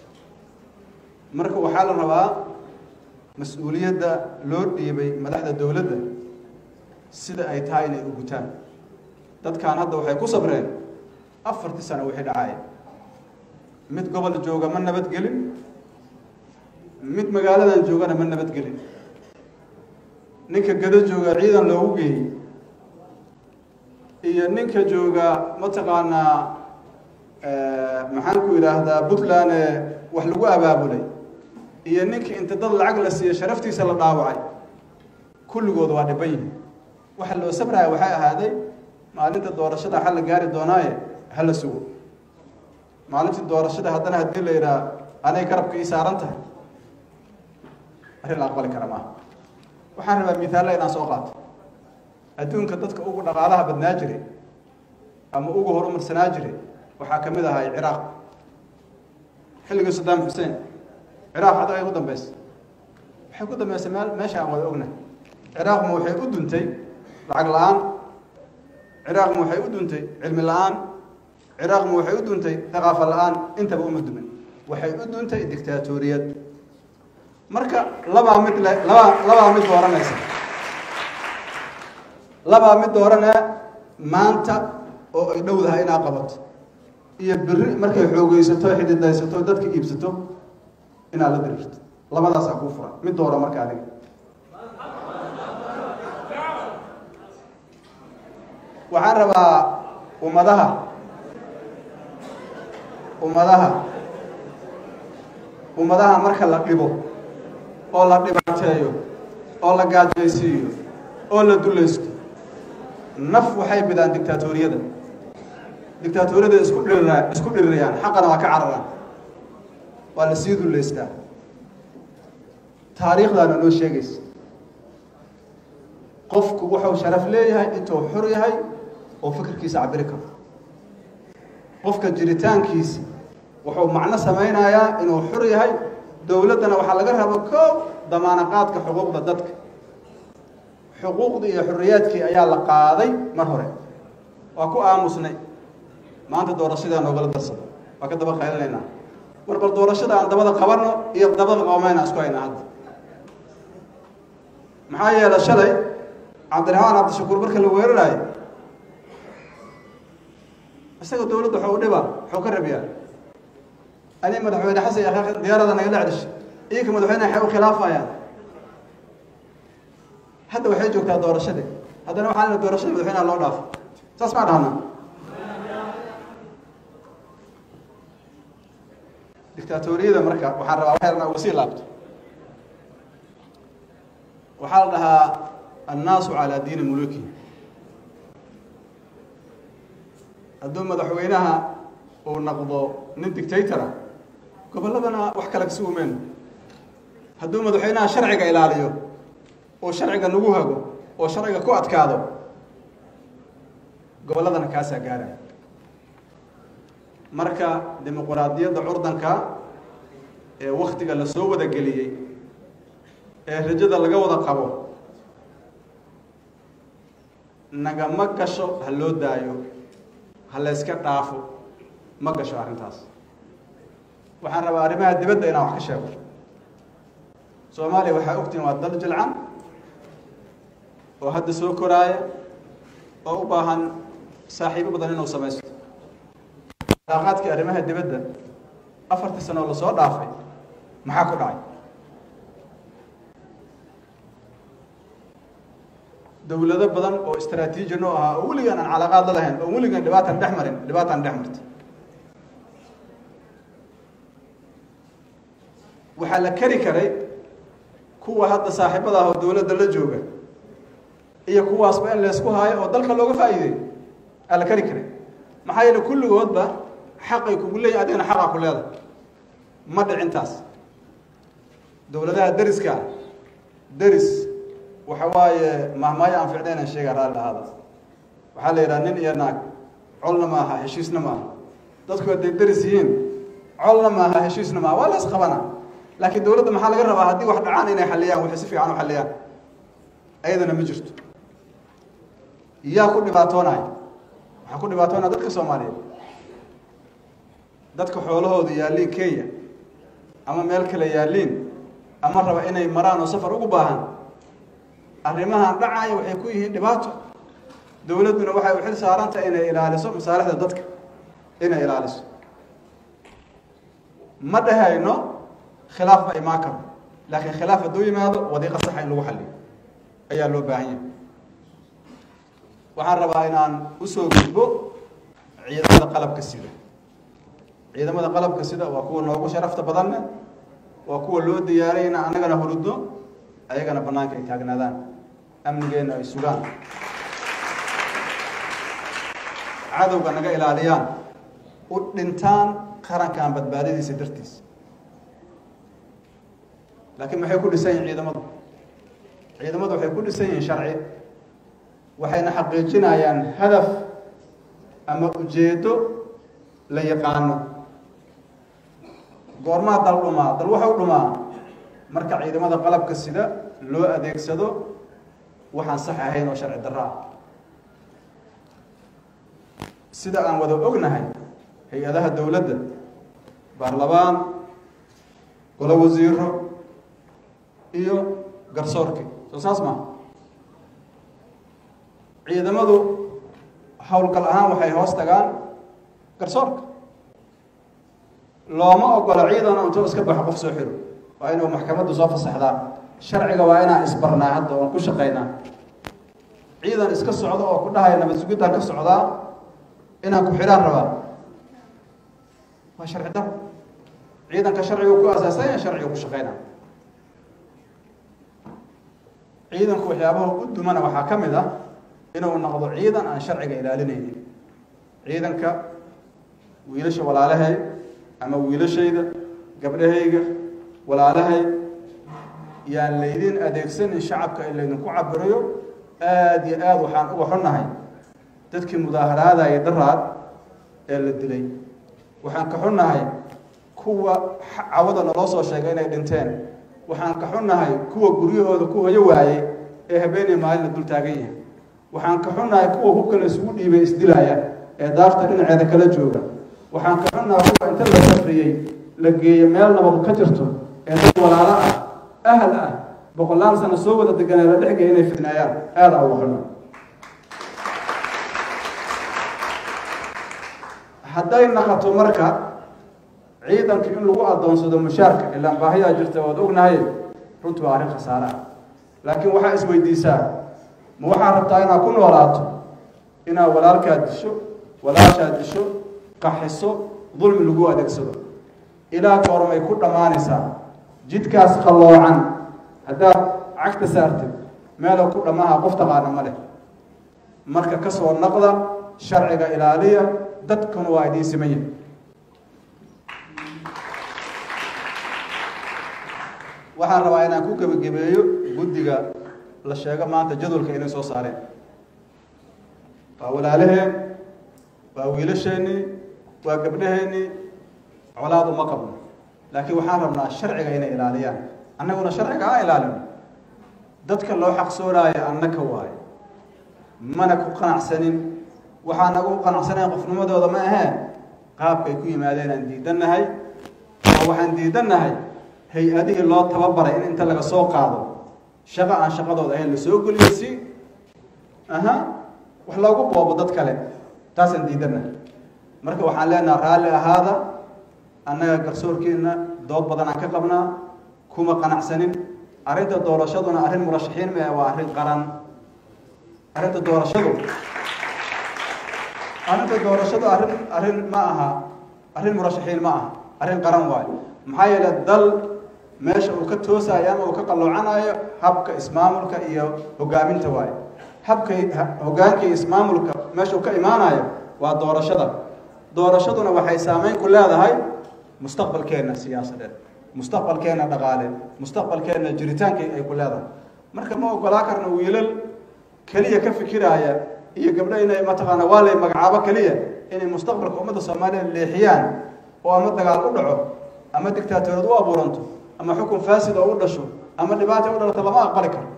marka waxaa la rabaa mas-uuliyadda loo dhiibay madaxda dowladda sida ay tahay inay u gutaan dadkan hadda waxay ku sabreen afartii sano wixii dhacaya mid gobol jooga ma nabadgelin mid magaaladan joogana ma nabadgelin ninka gado jooga ciidan loogu geeyey iyo ninka jooga mataqaanaa maxaan ku yidhaahdaa puntland ee wax lagu abaabulay iyo ninka inta dad lacag la siiya sharaftiisa la dhaawacay kulligood waa dhiban yihin waxa loo sabraya waxay ahaaday maalinta doorashada xal la gaari doonaaye hala sugo maalintii doorashada haddana haddii la yidhaha anay garabka ii saaran tahay arrin la aqbali kara maaha waxaan rabaa mihaalla inaan soo qaato adduunka dadka ugu dhaqaalaha badnaa jiray ama ugu horumarsanaa jiray waxaa ka mid ahay ciraaq xilligii saddaam xuseen ciraaq hadda ay ugu dambaysa waxay ku dambaysay meel meesha aan wada ognahay ciraaqma waxay u duntay lacag la-aan ciraaqma waxay u duntay cilmi la-aan ciraaqma waxay u duntay thaqaafa la-aan intaba uma dumin waxay u duntay dictaatoriyad marka labaa mid le labaa labaa mid dooranaysa labaa mid dooranee maanta oo ay dhowdahay inaa qabato iyo beri markay xoogeysato xididaysato dadka iibsato inaad la diriirto labadaasaa kuu furan mid doora marka adiga waxaan rabaa ummadaha ummadaha ummadaha marka la dhibo oo la dhibaateeyo oo la gaajaysiiyo oo la dulaysto naf waxay bidaan dictaatoriyada dictaatoriyada isku dhirira isku dhirirayaan xaqana waa ka cararaan waa la sii dullaystaa taariikhdaana noo sheegaysa qofku wuxuu sharaf leeyahay intuu xor yahay oo fikirkiisa cabiri karo qofka jiritaankiisi wuxuu macno samaynayaa inuu xor yahay dowladdana waxaa laga raba koow damaanaqaadka xuquuqda dadka xuquuqdii iyo xorriyaadkii ayaa la qaaday mar hore waa ku aamusnay maanta doorashadaa noogala darsado waa ka daba qaylinaynaa war bal doorashada aan dabada qabanno iyo dabada qoomayna isku haynaa hadda maxaa yeelay shalay cabdiraxmaan cabdishakuur marka la weeraraayo isaga dowladda waxuu dhibaa waxuu ka rabiyaa ani madaxweyne xasan iyo akhaaq diyaarada nagala cedhishay iinka madaxweyneha waxay u khilaafayaan hadda waxay joogtaa doorashadii haddana waxaa lena doorashada madaxweynaha loo dhaafo saas maa dhahnaa dictaatoriyada marka waxaan rabaa waxyarna uga sii laabto waxaa la dhahaa annaasu calaa diini muluki hadduu madaxweynaha uu naqdo nin dictatora gobolladana wax kale kasi umeen hadduu madaxweynaha sharciga ilaaliyo oo sharciga nagu hago oo sharciga ku adkaado gobolladana kaasaa gaara marka dimuquraadiyadda curdanka ee waktiga la soo wada geliyey ee rajada laga wada qabo nagama gasho ha loo daayo ha la yska dhaafo ma gasho arrintaas waxaan rabaa arrimaha dibadda inaan wax ka sheego soomaaliya waxaa ogtihin waa dal jilcan oo hadda soo koraaya oo u baahan saaxiibo badan inuu samaysto alaaqaadkii arrimaha dibadda afartii sano oo lasoo dhaafay maxaa ku dhacay dowlado badan oo istraatiiji noo ahaa oo weligaan aan calaaqaad la lahayn oo weligaan dhibaatan dhex marin dhibaataan dhex martay waxaa la keri karay kuwa hadda saaxiibada ah oo dowladda la jooga iyo kuwaasba in laysku haayo oo dalka looga faa'iideey aa la keri karay maxaa yeele kulligoodba xaqay kugu leeyihin adigana xaqaa ku leedahay ma dhicintaas dowladaha deriska deris waxa waaye mahmaayo aan ficnaynan sheega raalli ahaada waxaa la yidhaha nin iyo naag colna ma aha heshiisna ma aha dadku hadday deris yihiin colna maaha heshiisna maaha waa la isqabana laakiin dowladda maxaa laga rabaa haddii wax dhacaan inay xaliyaan waxay si fiican u xaliyaan ayadana ma jirto yaa ku dhibaatoonaya waxaa ku dhibaatoonaya dadka soomaaliyeed dadka xoolahooda yaalliin kenya ama meel kale yaalliin ama raba inay maraan oo safar ugu baahan arrimahan dhacaya waxay ku yihiin dhibaato dowladduna waxay u xil saarantah inay ilaaliso masaalixda dadka inay ilaaliso ma dhehayno khilaaf ma imaan karo laakiin khilaaf hadduu yimaado wadiiqa saxa in lagu xaliyo ayaa loo baahan yahay waxaan rabaa inaan usoo gudbo ciidamada qalabka sida ciidamada qalabka sida waa kuwa noogu sharafta badanne waa kuwa loo diyaaray inaan annagana hurudno ayagana bannaanka ay taagnaadaan amnigeenna ay sugaan cadowga naga ilaaliyaan u dhintaan qarankan badbaadadiisa dartiisa laakiin maxay ku dhisan yihin ciidamadu ciidamadu waxay ku dhisan yihiin sharci waxayna xaqiijinayaan hadaf ama ujeeddo la yaqaano goormaa dal dhumaa dal waxau dhumaa marka ciidamada qalabka sida loo adeegsado waxaan sax ahayn oo sharci darro ah sida aan wada ognahay hay-adaha dowladda baarlamaan golo wasiiro iyo garsoorki soo saas maa ciidamadu howlgal ahaan waxay hoos tagaan garsoorka looma ogola ciidan intuu iska baxo qof soo xiro waa inuu maxkamaddu soo fasaxdaa sharciga waa inaan isbarnaa hadda oon ku shaqaynaa ciidan iska socdo oo ku dhahaya nabad sugidaan ka socdaa inaan ku xidhaan rabaa waa sharci daro ciidanka sharciga ku asaasanya sharciga ku shaqayna ciidanku waxyaabaha u dumana waxaa ka mid ah inuu noqdo ciidan aan sharciga ilaalinaynin ciidanka wiilasha walaalahay ama wiilashayda gabdhahayga walaalahay yaan laydin adeegsanin shacabka in laydinku cabirayo aada iyo aada waxaan uga xunnahay dadkii mudaaharaadaya daraad ee la dilay waxaan ka xunnahay kuwa cawada naloo soo sheegay inay dhinteen waxaan ka xunnahay kuwa guryahooda ku hoyo waayey ee habeenii maalina dul taagan yahay waxaan ka xunnahay kuwa hubka la isugu dhiibay isdilaya ee daarta dhinaceeda kala jooga waxaan ka xunnahay kuwa inta la safriyey la geeyo meel nabad ka jirto ee dad walaalo ah ahal ah boqolaal sano soo wada deganee la dhexgaya inay fidnaayaan aada uga xunna hadday naqato marka ciidanka in lagu adoonsado mushaarka ilaan baahiyaa jirta waad ognahay runtu waa arrin khasaare ah laakiin waxaa isweydiisaa ma waxaad rabtaa inaad ku noolaato inaad walaalkaad disho walaashaad disho qaxiso dulmi lagu adeegsado ilaa goormay ku dhammaanaysaa jidkaas qalloocan haddaad cagta saartid meeloo ku dhammaha qof taqaana ma leh marka ka soo naqda sharciga ilaaliya dadkuna waa idiin siman yahay waxaan rabaa inaan ku gebagabeeyo guddiga la sheego maanta jadwalka inay soo saareen waa walaalaheen waa wiilasheenii waa gabdhaheennii colaad uma qabno laakiin waxaan rabnaa sharciga inay ilaaliyaan annaguna sharciga ha ilaalino dadka loo xaqsoonaayo annaka waayo mana ku qanacsanin waxaan nagu qanacsanayn qofnimadooda ma ahee qaabkay ku yimaadeen aan diidannahay oo waxaan diidannahay hay-adihii loo tababaray in inta laga soo qaado shaqo aan shaqadooda ahayn la soo geliyo si aha wax loogu boobo dad kale taasaan diidannahay marka waxaan leenaha raalli ahaada annaga garsoorkeenna dood badan aan ka qabnaa kuma qanacsanin arrinta doorashaduna arrin murashaxiin ma waa arrin qaran arrinta doorashadu arrinta doorashadu arrin arrin ma aha arrin murashaxiin ma aha arrin qaran waayo maxaa yeele dal meesha uu ka toosayo ama uu ka qalloocanayo habka ismaamulka iyo hogaaminta waayo habka hogaanka iyo ismaamulka meesha uu ka imaanayo waa doorashada doorashaduna waxay saameyn ku leedahay mustaqbalkeenna siyaasadeed mustaqbalkeenna dhaqaale mustaqbalkeenna jiritaankii ay ku leedahay marka ma ogolaa karna wiilal keliya ka fikiraaya iyo gabdho inay mataqaana waa lay magacaabo keliya inay mustaqbalka ummadda soomaaliya leexiyaan oo ama dagaal u dhaco ama dictaatoriyad u abuuranto ama xukun faasid oo u dhasho ama dhibaata u dhalato lama aqbali karo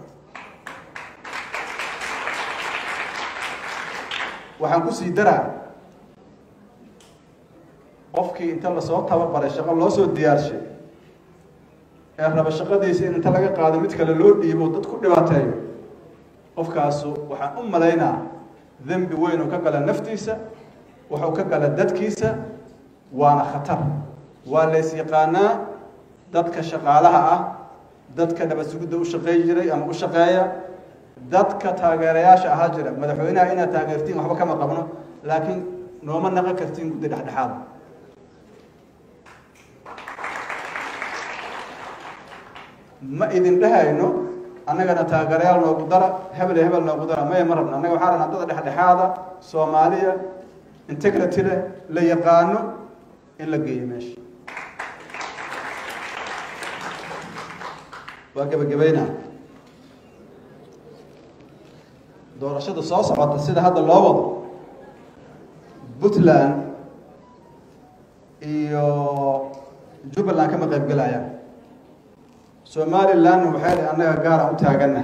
waxaan kusii daraa qofkii inta lasoo tababaray shaqo loo soo diyaarshay ee raba shaqadiisa in inta laga qaado mid kale loo dhiibo dad ku dhibaateeyo qofkaasu waxaan u malaynaa dembi weyn uu ka gala naftiisa wuxuu ka gala dadkiisa waana khatar waa lays yaqaanaa dadka shaqaalaha ah dadka nabad sugidda u shaqeey jiray ama u shaqeeya dadka taageerayaasha ahaa jira madaxweynaha inaad taageertiin waxba kama qabno laakiin nooma naqon kartiin guddi dhexdhexaada ma idin dhehayno annagana taageerayaal noogu dara hebel iyo hebel noogu dara maya ma rabno annaga waxaa rabnaa dada dhexdhexaada soomaaliya integrity leh la yaqaano in la geeyo meesha waa gebagabayna doorashada soo socota sida hadda loo wado puntland iyo jubbaland kama qayb gelayaan somalilandna waxay dhi annaga gaaraan u taaganna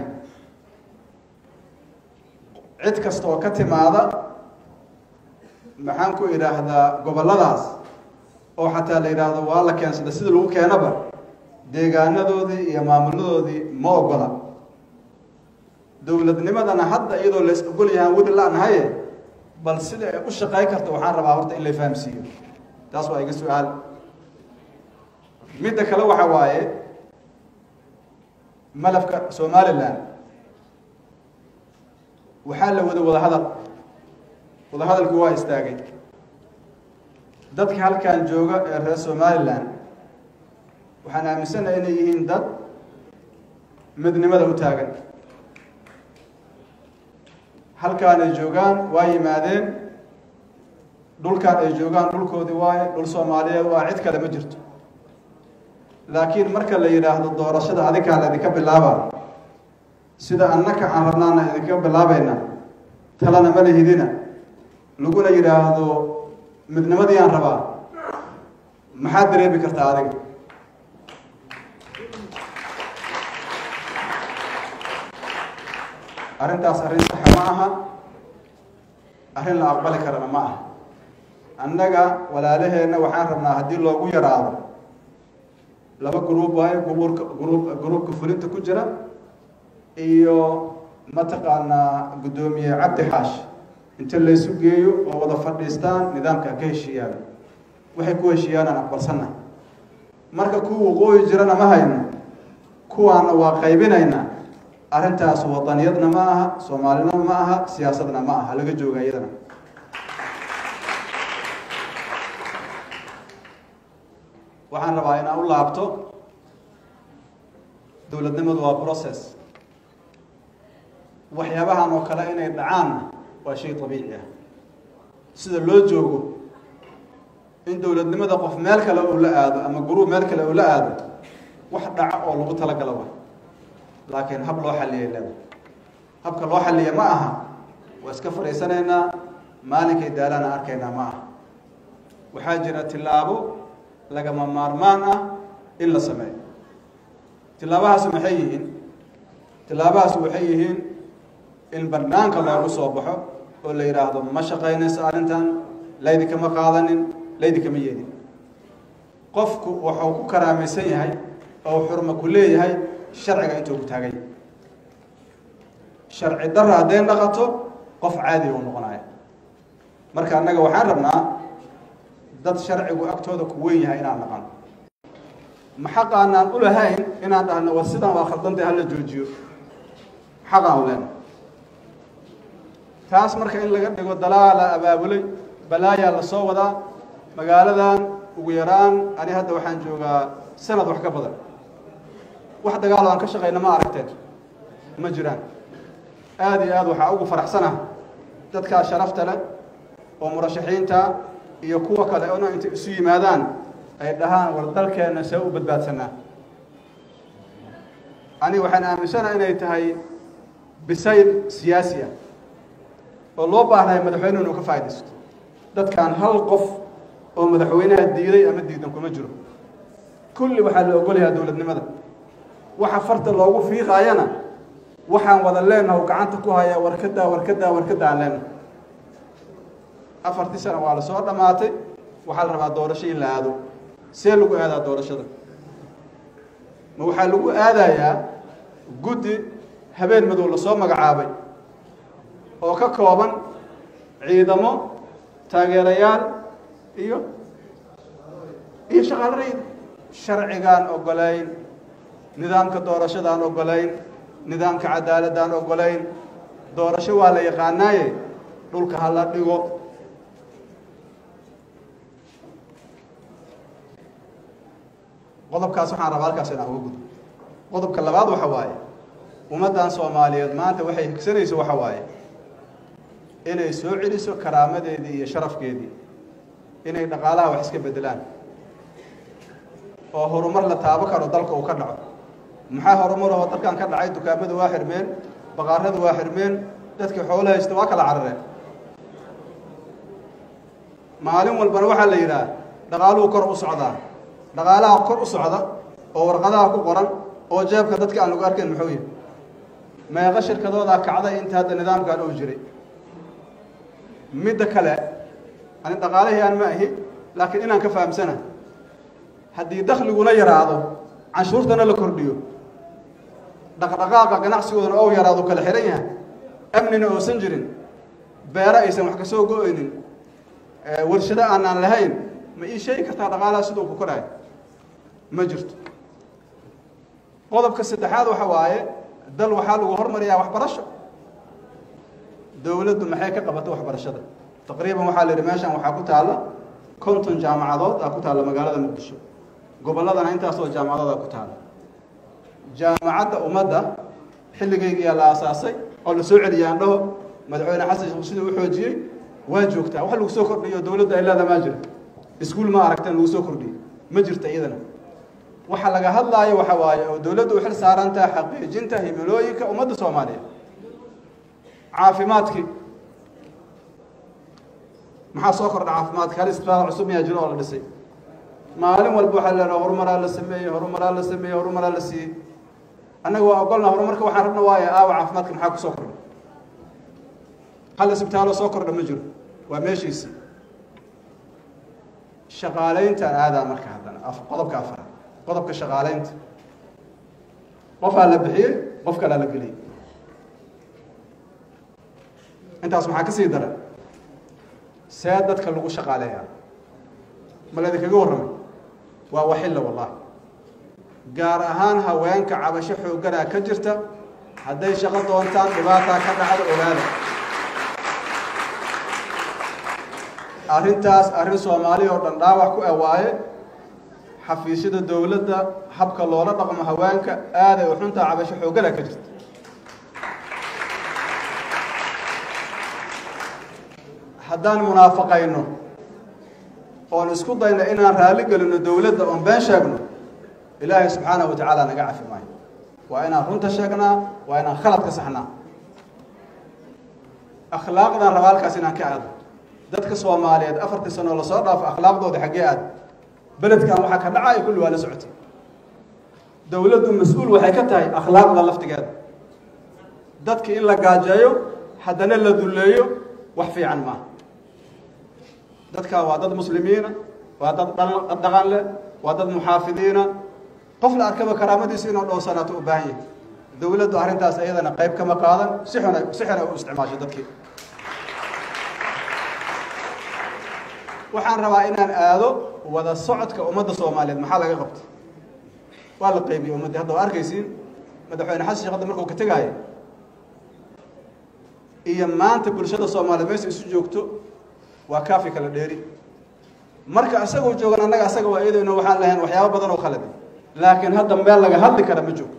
cid kasta oo ka timaada maxaan ku idhaahdaa gobolladaas oo xataa la yidhaahdo waa la keensada sida lagu keenaba deegaanadoodii iyo maamuladoodii ma ogola dowladnimadana hadda iyadoo lays ogol yahaan weli la-nahaye bal sida ay u shaqey karto waxaan rabaa horta in la fahamsiiyo taas waa iga su-aal midda kale waxa waaye malafka somaliland waxaa la wada wada hadal wada hadalku waa istaagay dadka halkan jooga ee reer somaliland waxaan aaminsanahay inay yihiin dad midnimada u taagan halkaan ay joogaan waa yimaadeen dhulkaan ay joogaan dhulkoodii waaye dhul soomaaliyeed waa cid kale ma jirto laakiin marka la yidhaahdo doorashada adinkaa la idinka bilaaba sida annaka aan rabnaana idinka bilaabayna talana ma lihidina laguna yidhaahdo midnimadii aan rabaa maxaad dareemi kartaa adiga arrintaas arrin saxa ma aha arrin la aqbali karana ma aha annaga walaalaheenna waxaan rabnaa haddii loogu yaraado laba gruub waayo gruubka gruub gruubka fulinta ku jira iyo mataqaanaa guddoomiye cabdi xaash inta laysu geeyo oo wada fadhiistaan nidaamka ka heshiiyaan waxay ku heshiiyaanaan aqbalsanna marka kuwa waqooyi jirana ma hayno kuwaana waa qaybinaynaa arrintaas wadaniyadna ma aha soomaalinima ma aha siyaasadna ma aha laga jooga iyadana waxaan rabaa inaan u laabto dowladnimadu waa process waxyaabahan oo kale inay dhacaanna waa shay dabiici ah sida loo joogo in dowladnimada qof meel kale uu la aado ama guruub meel kale uu la aado wax dhaca oo lagu talagalo wa laakiin hab loo xalliyay leeda habka loo xalliya ma aha waa iska fadhiisanaynaa maalinkay daalaana arkaynaa ma aha waxaa jira tillaabo lagama maarmaan ah in la sameeyo tillaabahaas maxay yihiin tillaabahaas waxay yihiin in banaanka loogu soo baxo oo la yidhaahdo ma shaqaynayso arrintan laydinkama qaadanin laydinkama yeedin qofku wuxuu ku karaamaysan yahay oo xurma ku leeyahay sharciga intuu ku taagay sharci darra hadday dhaqato qof caadi uu noqonaya marka annaga waxaan rabnaa dad sharcigu agtooda ku weyn yahay inaan dhaqan ma xaqaanaan u lahayn inaan dhahno war sidan waa khaldantay hala joojiyo xaqaan u lena taas marka in laga dhigo dalaala abaabulay balaayaa la soo wadaa magaaladan ugu yaraan ani hadda waxaan joogaa sanad wax ka badan wax dagaalo aan ka shaqayna ma aragteen ma jiraan aada iyo aad waxaa ugu faraxsanah dadkaa sharafta leh oo murashaxiinta iyo kuwa kale ona intay isu yimaadaan ay dhahaan war dalkeenna see u badbaadsanaa ani waxaan aaminsanaha inay tahay bisayl siyaasi ah oo loo baahnayo madaxweyne inuu ka faaidaysto dadkaan hal qof oo madaxweynaha diiday ama diidan kuma jiro kulli waxaa la ogolayaa dowladnimada waxa farta loogu fiiqaayana waxaan wada leenaha u gacanta ku hayaa warkadaa warkadaa warkada aan leenahay afartii sana waa la soo dhammaatay waxaa la rabaa doorasho in la aado see lagu aadaa doorashada ma waxaa lagu aadayaa guddi habeen madow lasoo magacaabay oo ka kooban ciidamo taageerayaal iyo iyo shaqaalo rayid sharcigaan ogolayn nidaamka doorashadaan ogolayn nidaamka cadaaladaan ogolayn doorasho waa la yaqaanaaye dhulka ha la dhigo qodobkaas waxaan rabaa halkaas inaan uga gudbo qodobka labaad waxa waaye ummaddan soomaaliyeed maanta waxay higsanayso waxa waaye inay soo celiso karaamadeedii iyo sharafkeedii inay dhaqaalaha wax iska beddelaan oo horumar la taabo karo dalka uu ka dhaco maxaa horumar oo dalkan ka dhacay dukaamada waa xirmeen baqaarada waa xirmeen dadkii xoolo haysta waa kala carareen maalin walbana waxaa la yidhaah dhaqaaluhu kor u socdaa dhaqaalaha kor u socda oo warqadaha ku qoran oo jeebka dadka aan lagu arkayn muxuu yahay meeqa shirkadoodaa kacday inta hadda nidaamkan uu jiray midda kale ani dhaqaalihii aan ma ahi laakiin inaan ka fahamsana haddii dakhliguna yaraado canshuurtana la kordhiyo dhaqdhaqaaqa ganacsigoodana ou yaraado kala xihan yahay amnina oosan jirin beero aysan wax ka soo go-oynin warshado aanaan lahayn ma ii sheegi kartaa dhaqaalaha siduu ku koraayo ma jirto qodobka saddexaad waxa waaye dal waxaa lagu hormariyaa waxbarasho dowladdu maxay ka qabatay waxbarashada taqriiban waxaa la yidhi meeshan waxaa ku taalla konton jaamacadood aa ku taalla magaalada muqdisho gobolladana intaasoo jaamacadood aa ku taalla jaamacadda ummadda xilligaygiyaa la aasaasay oo la soo celiyay aan dhaho madaxweyne xasan sheekh siduu u xoojiyey waa joogtaa wax lagu soo kordhiyo dowladda ay leedaha maa jira iskuul ma aragteen lagu soo kordhiyey ma jirta iyadana waxa laga hadlaayo waxa waaye oo dowladdu u xil saaran tahay xaqiijinta himilooyinka ummadda soomaaliya caafimaadkii maxaa soo kordha caafimaadka hal isbitaal cusub miyaa jiro oo la dhisay maalin walba waxaa leedaha horumaraa la sameeyey horumaraa la sameeyey horumaraa la siiyey annaga waa ogolna horumarka waxaan rabna waaye aawa caafimaadka maxaa ku soo kordha hal isbitaaloo soo kordha ma jiro waa meeshiisii shaqaalayntaan aadaa marka haddana qodobka afaraad qodobka shaqaalaynta qofaa la bixiyey qof kalaa la geliyey intaas maxaa ka sii daran see dadka lagu shaqaaleeyaa ma laydinkaga warramay waa waxilla wallahi gaar ahaan haweenka cabasho xoogganaa ka jirta hadday shaqo doontaan dhibaataa ka dhacda ogaada arrintaas arrin soomaali oo dhan dhaawac ku awaaye xafiisyada dowladda habka loola dhaqmo haweenka aaday u xuntaa cabasho xooggana ka jirta haddaan munaafaqayno oon isku dayno inaan raalli gelino dowladda oon been sheegno ilaahay subxaanahu wa tacaala naga cafi maayo waa inaan runta sheegnaa waa inaan khalad ka saxnaa akhlaaqdan raba halkaas inaan ka aado dadka soomaaliyeed afartii sanoo lasoo dhaafo akhlaaqdooda xaggee aad beledkan waxaa ka dhacaya kulli waa la socotay dowladdu mas-uul waxay ka tahay akhlaaqda laftigeeda dadki in la gaajeeyo haddana la dulleeyo wax fiican maaha dadkaa waa dad muslimiina waa dad dhaqan leh waa dad muxaafidiina qof la arkaba karaamadiisa inuu dhowsanaato u baahan yahay dowladdu arrintaas iyadana qayb kama qaadan si xun si xun ay u isticmaasho dadkii waxaan rabaa inaan aado wada socodka ummadda soomaaliyeed maxaa laga qabtay waa la qaybiyey ummaddii hadda waa arkaysiin madaxweyne xasan sheekh hadda markuu ka tegaayo iyo maanta bulshada soomaaliyeed meesha isu joogto waa kaafi kala dheeri marka isagoo joogan annaga asaga waa iyadayno waxaan lahayn waxyaabo badan oo khaladi laakiin hadda meel laga hadli kara ma joogto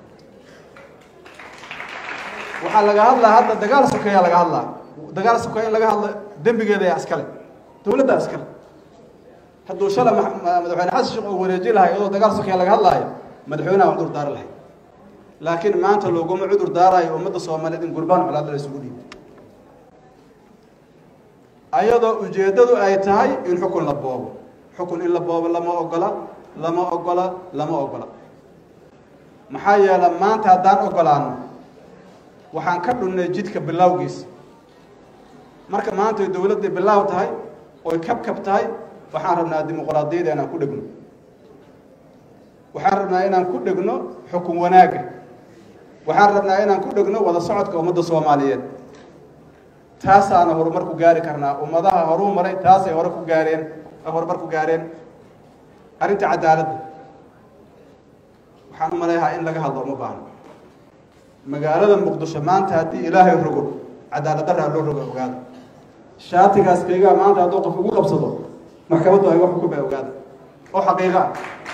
waxaa laga hadlaa hadda dagaal sokeeyaa laga hadlaa dagaal sokeeya in laga hadlo dembigeeda yaa iskale dowladda iskale hadduu shala madaxweyne xasan sheekh uu wareeji lahay iyadoo dagaal sokeeya laga hadlaayo madaxweynaha cudur daari lahay laakiin maanta looguma cudur daarayo ummadda soomaaliyeed in gurbaan colaada la isugu dhiibo ayadoo ujeeddadu ay tahay in xukun la boobo xukun in la boobo lama ogola lama ogola lama ogola maxaa yeele maanta haddaan ogolaano waxaan ka dhunnay jidka bilowgiisa marka maanta ay dowladday bilaaw tahay oy kabkab tahay waxaan rabnaa dimuqraadiyada inaan ku dhegno waxaan rabnaa inaan ku dhegno xukun wanaagga waxaan rabnaa inaan ku dhegno wada socodka ummadda soomaaliyeed taasaana horumar ku gaari karnaa ummadaha horuu maray taasay hore ku gaareen horumar ku gaareen arrinta cadaaladda waxaan u maleeyahaa in laga hadlo uma baahno magaalada muqdisho maanta haddii ilaahay rogo cadaalad daraa loo rogo ogaada shaatigaas kaygaa maanta hadduu qof ugu qabsado maxkamaddu ay wax xukumay ogaada oo xaqiiqa ah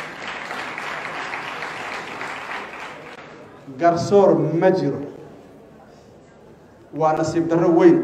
garsoor ma jiro waa nasiib darro weyn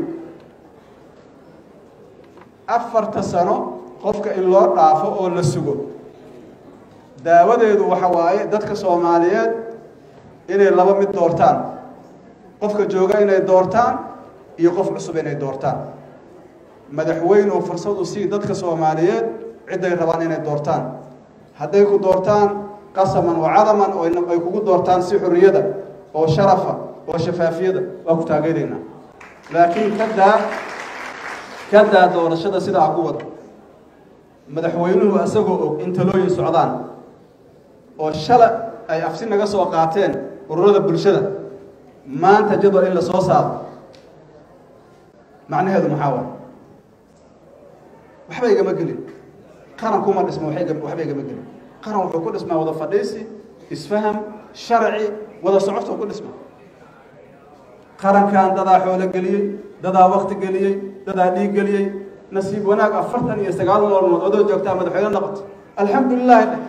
afarta sano qofka in loo dhaafo oo la sugo daawadeedu waxa waaye dadka soomaaliyeed inay laba mid doortaan qofka jooga inay doortaan iyo qof cusub inay doortaan madaxweynuhu fursadu sii dadka soomaaliyeed cidday rabaan inay doortaan hadday ku doortaan qasaman oo cadaman oo ay kugu doortaan si xorriyada oo sharafa oo shafaafiyada waa ku taageeraynaa laakiin kadaa kadaa doorashada sidaa ku wada madaxweynuhu isagoo og in talooyin socdaan oo shala ay afsi naga soo qaateen ururada bulshada maanta jadwal in la soo saaro macnaheedu maxaa waay waxba igama gelin qaran kuma dhisma waxba igama gelin qaran wuxuu ku dhismaa wada fadhiisi isfaham sharci wada socodka ku dhisma qarankan dadaa xoolo geliyey dadaa wakti geliyey dadaa dhiig geliyey nasiib wanaag afartan iyo sagaal maalmood odoo joogtaa madaxweyne noqoto alxamdu lilahi dheh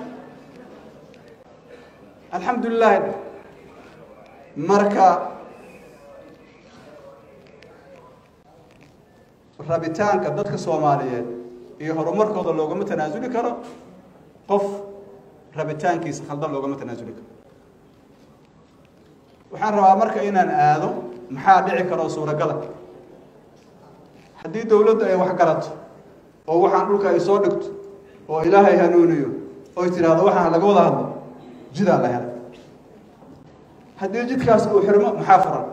alxamdu lilahi dheh marka rabitaanka dadka soomaaliyeed iyo horumarkooda loogama tanaasuli karo qof rabitaankiisa khaldan loogama tanaasuli karo waxaan rabaa marka inaan aado maxaa dhici karo suuragala haddii dowladdu ay wax garato oo waxaan dhulka ay soo dhigto oo ilaahay hanuuniyo oy tidhaahdo waxaan laga wada hadlo jidaa la helay haddii jidkaas uu xirmo maxaa furan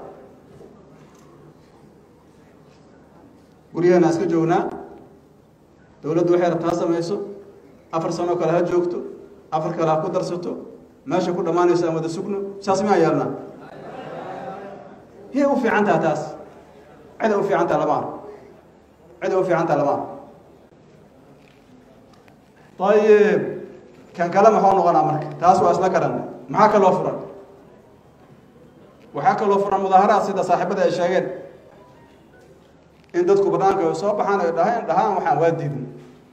guryaheena iska joognaa dowladdu waxay rabtaa samayso afar sanoo kale ha joogto afar kale ha ku darsato meesha ku dhammaanayso aan wada sugno saas miyaa yeelnaa yay u fiican taha taas ciday u fiican taha lama arko ciday u fiican taha lama arko ayib kan kale maxuu noqonaa marka taas waa isla garanay maxaa kaloo furan waxaa kaloo furan mudaaharaad sida saaxiibada ay sheegeen in dadku banaanka ay soo baxaan ay dhahaan dhahaan waxaan waa diidin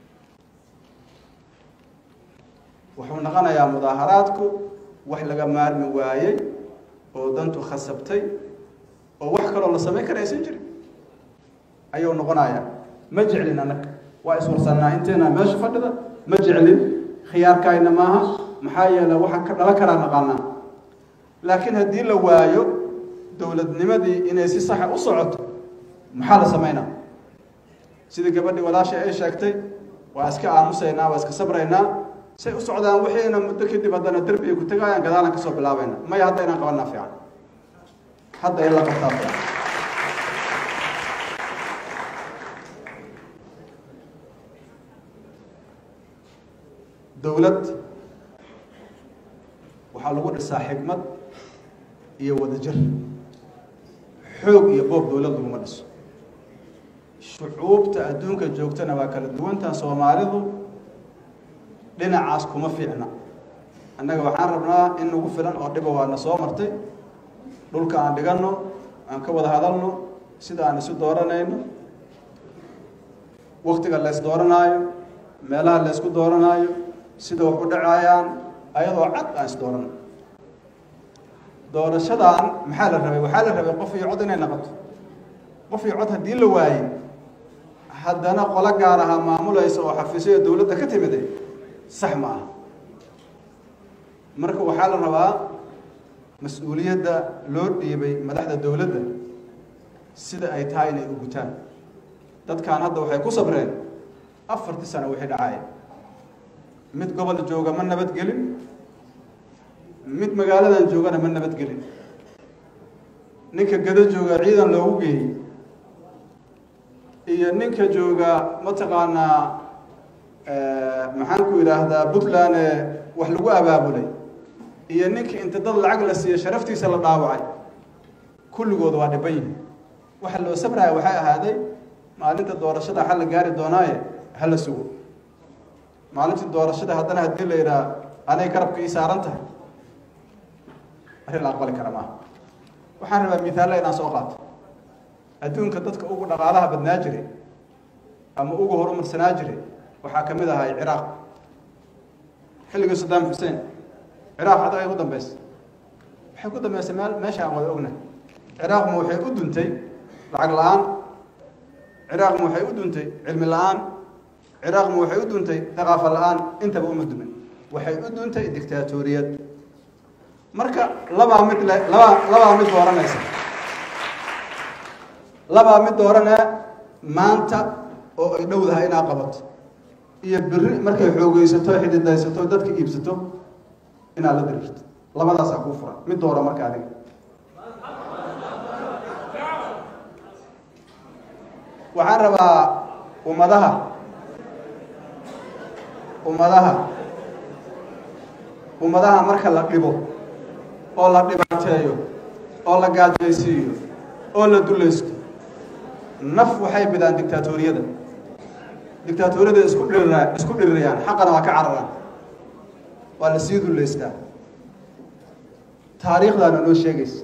wuxuu noqonayaa mudaaharaadku wax laga maarmi waayey oo dantu khasabtay oo wax kaloo la samayn kara aysan jirin ayuu noqonayaa ma jeclin annaga waa iswarsannaa inteena meesha fadhida ma jeclin khiyaarkaayna maaha maxaa yeele waxaan ka dhalan karaa naqaanaa laakiin haddii la waayo dowladnimadii inay si saxa u socoto maxaa la samaynaa sidii gabadhii walaashay ay sheegtay waa iska aamusaynaa waa iska sabraynaa say u socdaan wixiina muddo kadib haddana derbi ay ku tagaayaan gadaalan kasoo bilaabayna maya hadda inaan qabanaa fiican hadda in la qabtaa fiican dowlad waxaa lagu dhisaa xikmad iyo wadajir xoog iyo boob dowlad laguma dhiso shucuubta adduunka joogtana waa kala duwantaa soomaalidu dhinacaas kuma fiicna annaga waxaan rabnaa in nagu filan oo dhiba waana soo martay dhulka aan dhiganno aan ka wada hadalno sida aan isu dooranayno waktiga la ys dooranaayo meelaha la ysku dooranaayo sida wax u dhacayaan ayadoo cad aan is doorano doorashadan maxaa la rabay waxaa la rabay qof iyo cod inay noqoto qof iyo cod haddii la waayey haddana qolo gaar ahaa maamulaysa oo xafiisyo dowladda ka timide sax ma aha marka waxaa la rabaa mas-uuliyadda loo dhiibay madaxda dowladda sida ay tahay inay u gutaan dadkan hadda waxay ku sabreen afartii sano wixii dhacaaya mid gobol jooga ma nabadgelin mid magaaladan joogana ma nabadgelin ninka gado jooga ciidan loogu geeyey iyo ninka jooga mataqaanaa maxaan ku yidhaahdaa puntland ee wax lagu abaabulay iyo ninka inta dad lacag la siiya sharaftiisa la dhaawacay kulligooda waa dhiban yihin waxa loo sabraya waxay ahaaday maalinta doorashada xal la gaari doonaaye hala sugo maalintii doorashada haddana haddii la yidhaha anay garabka ii saaran tahay arrin la aqbali kara maaha waxaan rabaa mihaalla inaan soo qaato adduunka dadka ugu dhaqaalaha badnaa jiray ama ugu horumarsanaa jiray waxaa ka mid ahay ciraaq xilligii saddam xuseen ciraaq hadda ay ku dambeysay waxay ku dambeysay meel meesha aan wada ognahay ciraaqma waxay u duntay lacag la-aan ciraaqma waxay u duntay cilmi la-aan ciraaqma waxay u duntay thaqaafa la-aan intaba uma dumin waxay u duntay dictaatoriyad marka labaa mid le labaa labaa mid dooranaysa labaa mid dooranee maanta oo ay dhowdahay inaa qabato iyo beri markay xoogeysato xididaysato dadka iibsato inaad la diriirto labadaasaa kuu furan mid doora marka adiga waxaan rabaa ummadaha ummadaha ummadaha marka la dhibo oo la dhibaateeyo oo la gaajaysiiyo oo la dulaysto naf waxay bidaan dictaatoriyada dictaatoriyada isku dhirira isku dhirirayaan xaqana waa ka cararaan waa la sii dullaystaa taariikhdaana noo sheegaysa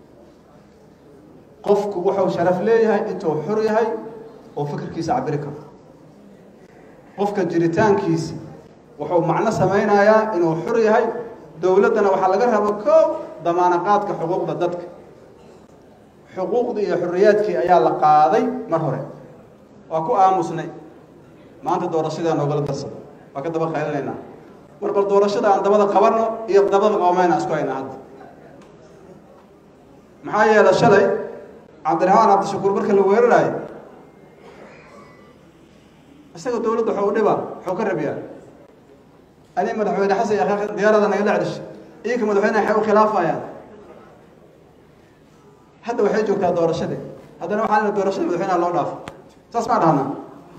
qofku wuxuu sharaf leeyahay intuu xur yahay oo fikirkiisa cabiri karo qofka jiritaankiisi wuxuu macno samaynayaa inuu xur yahay dowladdana waxaa laga raba koow damaanaqaadka xuquuqda dadka xuquuqdii iyo xorriyaadkii ayaa la qaaday mar hore waa ku aamusnay maanta doorashadaa noogala darsada waa ka daba qaylinaynaa war bal doorashada aan dabada qabanno iyo dabada qabamayna isku haynaa hadda maxaa yeelay shalay cabdiraxmaan cabdishakuur marka la weeraraayo isaga dowladda waxuu dhiba waxuu ka rabiyaa ani madaxweyne xasan iyo akhaaq diyaarada nagala cedishay iyaka madaxweyneha waxay u khilaafayaan hadda waxay joogtaa doorashadii haddana waxaa lena doorashada madaxweynaha loo dhaafo saas maa dhahnaa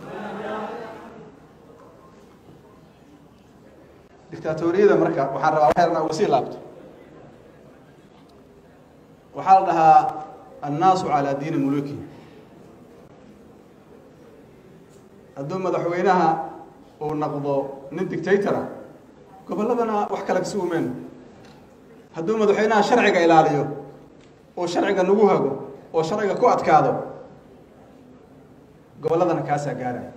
dictaatoriyada marka waxaan rabaa waxyarna uga sii laabto waxaa la dhahaa annaasu calaa diini muluki hadduu madaxweynaha uu naqdo nin dictatora gobolladana wax kale kasi umeyno hadduu madaxweynaha sharciga ilaaliyo oo sharciga nagu hago oo sharciga ku adkaado gobolladana kaasaa gaaraya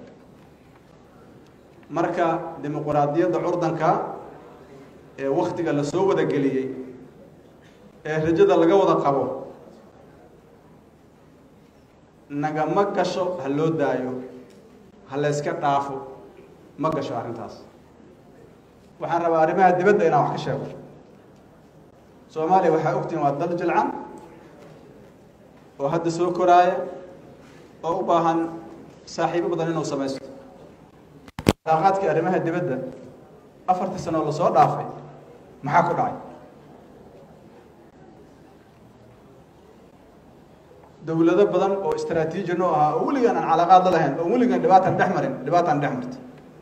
marka dimuquraadiyadda curdanka ee waktiga la soo wada geliyey ee rajada laga wada qabo nagama gasho ha loo daayo ha layska dhaafo ma gasho arrintaas waxaan rabaa arrimaha dibadda inaan wax ka sheego soomaaliya waxaa ogtihin waa dal jilcan oo hadda soo koraaya oo u baahan saaxiibo badan inuu samaysto alaaqaadkii arrimaha dibadda afartii sanoo lasoo dhaafay maxaa ku dhacay dowlado badan oo istraatiiji noo ahaa oo weligaan aan calaaqaad la lahayn oo weligaan dhibaatan dhex marin dhibaataan dhex marta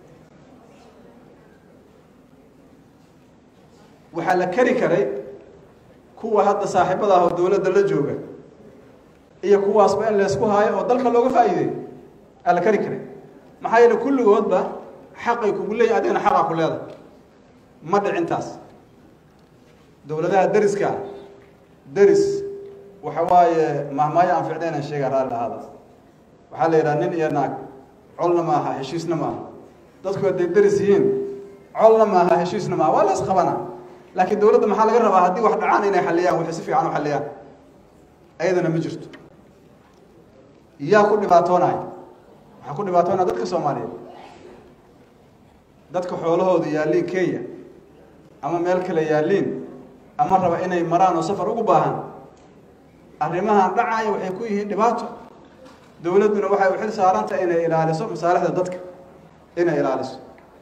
waxaa la keri karay kuwa hadda saaxiibada ah oo dowladda la jooga iyo kuwaasba in laysku haayo oo dalka looga faa'iideeyo aa la keri karay maxaa yeele kulligoodba xaqay kugu leeyahy adigana xaqaa ku leedahay ma dhicintaas dowladaha deriska deris waxa waaye mahmaayo aan ficnaynan sheega raalli ahaada waxaa la yidhaha nin iyo naag colna ma aha heshiisna ma aha dadku hadday deris yihiin colna ma aha heshiisna ma aha waa la isqabana laakiin dowladda maxaa laga rabaa haddii wax dhacaan inay xalliyaan waxay si fiican u xalliyaan ayadana ma jirto yaa ku dhibaatoonaya waxaa ku dhibaatoonaya dadka soomaaliyeed dadka xoolahooda yaalliin kenya ama meel kale yaalliin ama raba inay maraan oo safar ugu baahan arrimahan dhacaya waxay ku yihiin dhibaato dowladduna waxay u xil saarantahay inay ilaaliso masaalixda dadka inay ilaaliso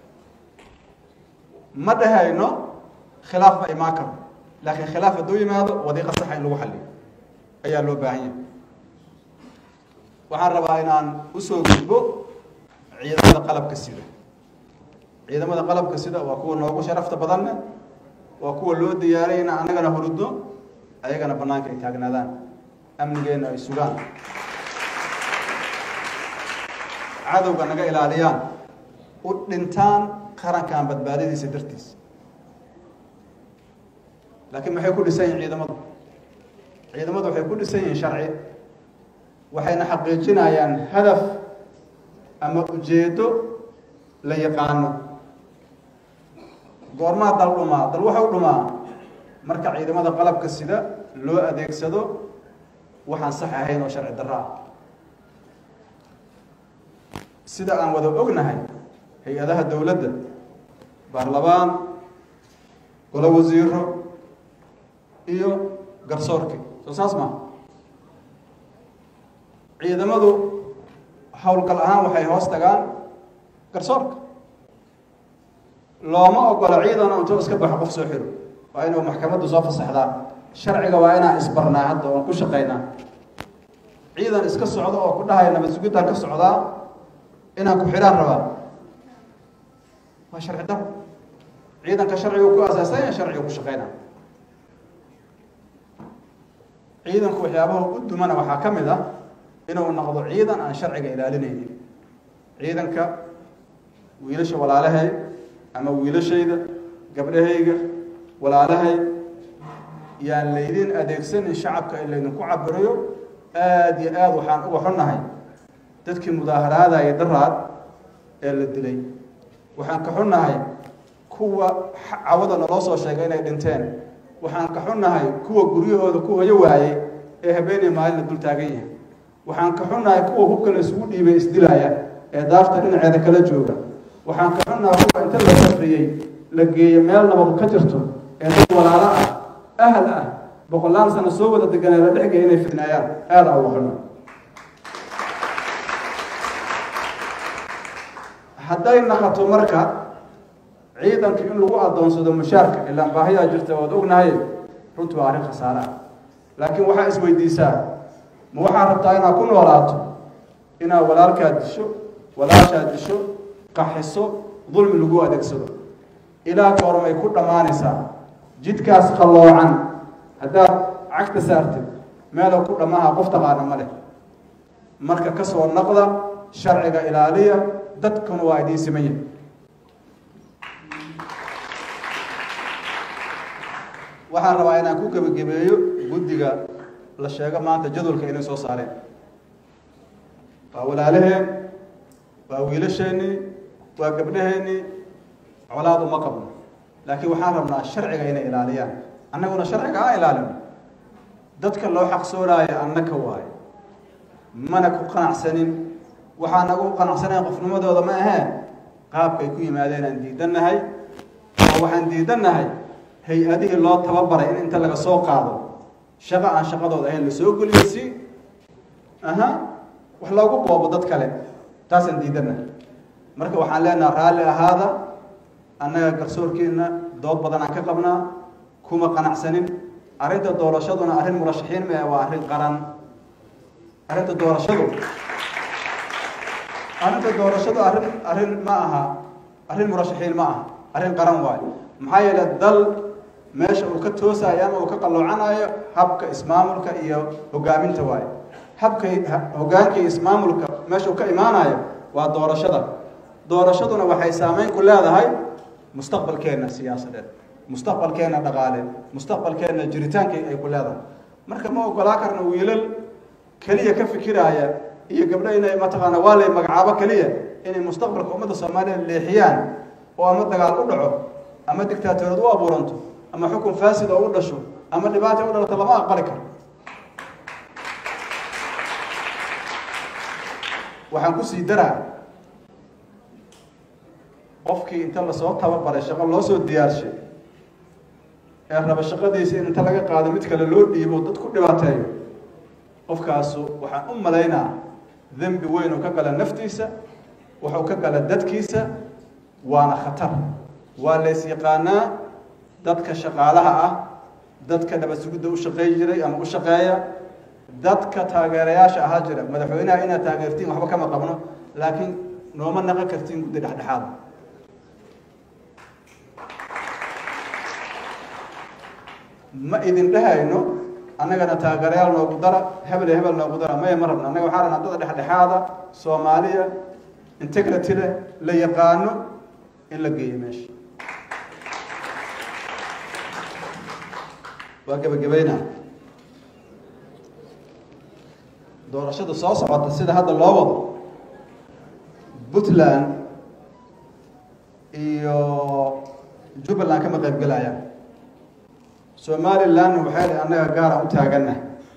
ma dhehayno khilaaf ma imaan karo laakiin khilaaf hadduu yimaado wadiiqa saxa in lagu xaliyo ayaa loo baahan yahay waxaan rabaa inaan usoo gudbo ciidamada qalabka sida ciidamada qalabka sida waa kuwa noogu sharafta badanne waa kuwa loo diyaaray in annagana hurudno ayagana banaanka ay taagnaadaan amnigeenna ay sugaan cadowga naga ilaaliyaan u dhintaan qarankan badbaadadiisa dartiisa laakiin maxay ku dhisan yihin ciidamadu ciidamadu waxay ku dhisan yihiin sharci waxayna xaqiijinayaan hadaf ama ujeedo la yaqaano goormaa dal dhumaa dal waxau dhumaa marka ciidamada qalabka sida loo adeegsado waxaan sax ahayn oo sharci darro ah sida aan wada ognahay hay-adaha dowladda baarlamaan golo wasiiro iyo garsoorki soo saas maa ciidamadu howlgal ahaan waxay hoos tagaan garsoorka looma ogola ciidan intuu iska baxo qof soo xiro waa inuu maxkamaddu soo fasaxdaa sharciga waa inaan isbarnaa hadda oon ku shaqaynaa ciidan iska socdo oo ku dhahaya nabad sugidaan ka socdaa inaan ku xidhaan rabaa waa sharci daro ciidanka sharcigu ku aasaasan yahay sharciga ku shaqaynaa ciidanku waxyaabaha u dumana waxaa ka mid ah inuu noqdo ciidan aan sharciga ilaalinaynin ciidanka wiilasha walaalahay ama wiilashayda gabdhahayga walaalahay yaan laydin adeegsanin shacabka in laydinku cabirayo aada iyo aada waxaan uga xunnahay dadkii mudaaharaadaya daraad ee la dilay waxaan ka xunnahay kuwa cawada naloo soo sheegay inay dhinteen waxaan ka xunnahay kuwa guryahooda ku hoyo waayey ee habeenii maalin la dul taagan yahay waxaan ka xunnahay kuwa hubka la isugu dhiibay isdilaya ee daarta dhinaceeda kala jooga waxaan ka xunnahay kuwa inta la safriyey la geeyo meel nabad ka jirto ee dad walaalo ah ahal ah boqolaal sano soo wada deganee la dhexgaya inay fidnaayaan aada uga xunna hadday naqato marka ciidanka in lagu adoonsado mushaarka ilaan baahiyaa jirta waad ognahay runtu waa arrin khasaare ah laakiin waxaa isweydiisaa ma waxaad rabtaa inaad ku noolaato inaad walaalkaad disho walaashaad disho qaxiso dulmi lagu adeegsado ilaa goormay ku dhammaanaysaa jidkaas qalloocan haddaad cagta saartid meela ku dhammaha qof taqaana ma leh marka ka soo naqda sharciga ilaaliya dadkuna waa idiin siman yahay waxaan rabaa inaan ku gebagabeeyo guddiga la sheego maanta jadwalka inay soo saareen waa walaalaheen waa wiilasheenii waa gabdhaheennii colaad uma qabno laakiin waxaan rabnaa sharciga inay ilaaliyaan annaguna sharciga aan ilaalino dadka loo xaqsoonaayo annaka waayo mana ku qanacsanin waxaan nagu qanacsanayn qofnimadooda ma ahee qaabkay ku yimaadeen aan diidannahay oo waxaan diidannahay hay-adihii loo tababaray in inta laga soo qaado shaqo aan shaqadooda ahayn lasoo geliyo si aha wax loogu boobo dad kale taasaan diidannahay marka waxaan leenaha raalli ahaada annaga garsoorkeenna dood badan aan ka qabnaa kuma qanacsanin arrinta doorashaduna arrin murashaxiin mee waa arrin qaran arrinta doorashadu arrinta doorashadu arrin arrin ma aha arrin murashaxiin ma aha arrin qaran waayo maxaa yeele dal meesha uu ka toosayo ama uu ka qalloocanayo habka ismaamulka iyo hogaaminta waayo habka hogaanka iyo ismaamulka meesha uu ka imaanayo waa doorashada doorashaduna waxay saameyn ku leedahay mustaqbalkeenna siyaasadeed mustaqbalkeenna dhaqaale mustaqbalkeenna jiritaankii ay ku leedahay marka ma ogolaa karna wiilal keliya ka fikiraaya iyo gabdho inay mataqaana waa lay magacaabo keliya inay mustaqbalka ummadda soomaaliya leexiyaan oo ama dagaal u dhaco ama dictaatoriyad u abuuranto ama xukun faasid oo u dhasho ama dhibaata u dhalato lama aqbali karo waxaan kusii daraa qofkii inta lasoo tababaray shaqo loo soo diyaarshay ee raba shaqadiisa in inta laga qaado mid kale loo dhiibo dad ku dhibaateeyo qofkaasu waxaan u malaynaa dembi weyn uu ka gala naftiisa wuxuu ka gala dadkiisa waana khatar waa lays yaqaanaa dadka shaqaalaha ah dadka nabad sugidda u shaqeey jiray ama u shaqeeya dadka taageerayaasha ahaa jira madaxweynaha inaad taageertiin waxba kama qabno laakiin nooma naqan kartiin guddi dhexdhexaada ma idin dhehayno annagana taageerayaal noogu dara hebel iyo hebel noogu dara maya ma rabna annaga waxaa rabnaa dada dhexdhexaada soomaaliya integrity leh la yaqaano in la geeyo meesha waa gebagabeynaa doorashada soo socota sida hadda loo wado puntland iyo jubbaland kama qayb gelayaan somalilandna waxay dhi annaga gaara u taaganna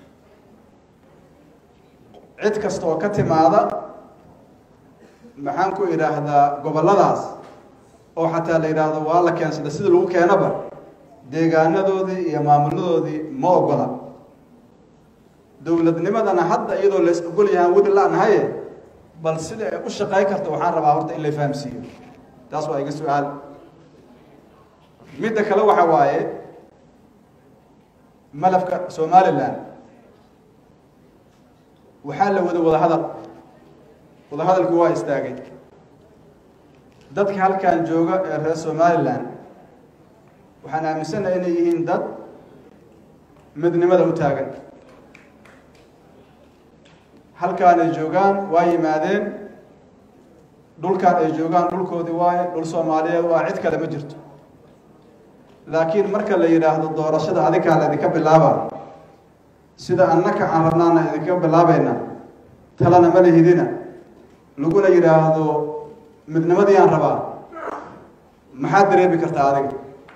cid kasta oo ka timaada maxaan ku idhaahdaa gobolladaas oo xataa la yidhaahdo waa la keensada sida lagu keenaba deegaanadoodii iyo maamuladoodii ma ogola dowladnimadana hadda iyadoo lays ogol yahaan weli la-nahaye bal sida ay u shaqayn karta waxaan rabaa horta in la fahamsiiyo taas waa iga su-aal midda kale waxa waaye malafka somaliland waxaa la wada wadahadal wadahadalkii waa istaagay dadka halkan jooga ee reer somaliland waxaan aaminsanahay inay yihiin dad midnimada u taagan halkaan ay joogaan waa yimaadeen dhulkaan ay joogaan dhulkoodii waaye dhul soomaaliyeed waa cid kale ma jirto laakiin marka la yidhaahdo doorashada adikaa la idinka bilaaba sida annaka aan rabnaana idinka bilaabayna talana ma lihidina laguna yidhaahdo midnimadii aan rabaa maxaad dareemi kartaa adiga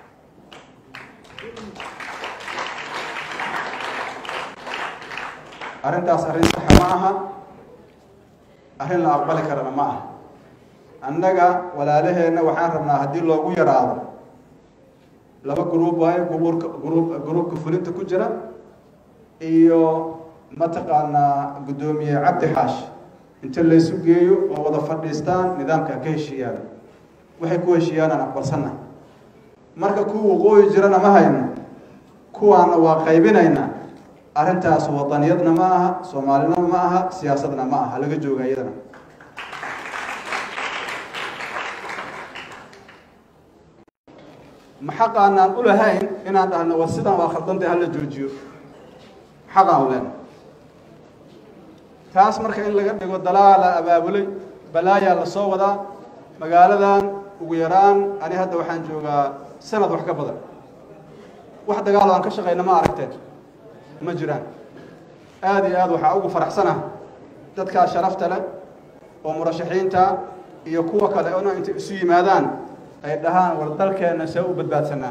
arrintaas arrin saxa ma aha arrin la aqbali karana ma aha annaga walaalaheenna waxaan rabnaa haddii loogu yaraado laba gruub waayo gruubka gruub gruubka fulinta ku jira iyo mataqaanaa guddoomiye cabdi xaash inta laysu geeyo oo wada fadhiistaan nidaamka ka heshiiyaan waxay ku heshiiyaanaan aqbalsanna marka kuwa waqooyi jirana ma hayno kuwaana waa qaybinaynaa arrintaas wadaniyadna ma aha soomaalina ma aha siyaasadna ma aha laga jooga iyadana ma xaqaanaan u lahayn inaan dhahno war sidaan waa khaldantay hala joojiyo xaqaan u lehna taas marka in laga dhigo dalaala abaabulay balaayaa la soo wadaa magaaladan ugu yaraan ani hadda waxaan joogaa sanad wax ka badan wax dagaal aan ka shaqayna ma aragteen ma jiraan aada iyo aad waxaa ugu faraxsanah dadkaa sharafta leh oo murashaxiinta iyo kuwa kale ona intay isu yimaadaan ay dhahaan war dalkeenna see u badbaadsanaa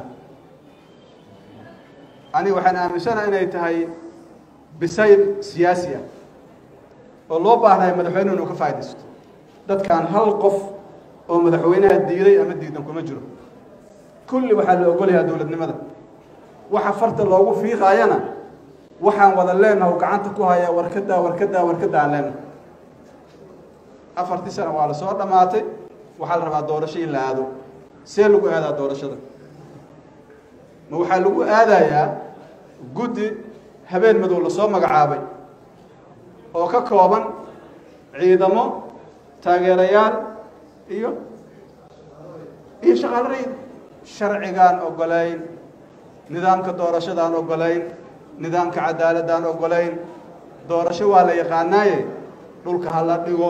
ani waxaan aaminsanaha inay tahay bisayl siyaasi ah oo loo baahnayo madaxweynuhu inuu ka faaidaysto dadkan hal qof oo madaxweynaha diiday ama diidan kuma jiro kulli waxaa la ogolyahaa dowladnimada waxa farta loogu fiiqaayana waxaan wada leenaha u gacanta ku hayaa warkadaa warkadaa warkadaa aan leenaha afartii sana waa la soo dhammaatay waxaa la rabaa doorasho in la aado see lagu aadaa doorashada ma waxaa lagu aadayaa guddi habeen madow lasoo magacaabay oo ka kooban ciidamo taageerayaal iyo iyo shaqaalo rayid sharcigaan ogolayn nidaamka doorashadaan ogolayn nidaamka cadaaladaan ogolayn doorasho waa la yaqaanaaye dhulka ha la dhigo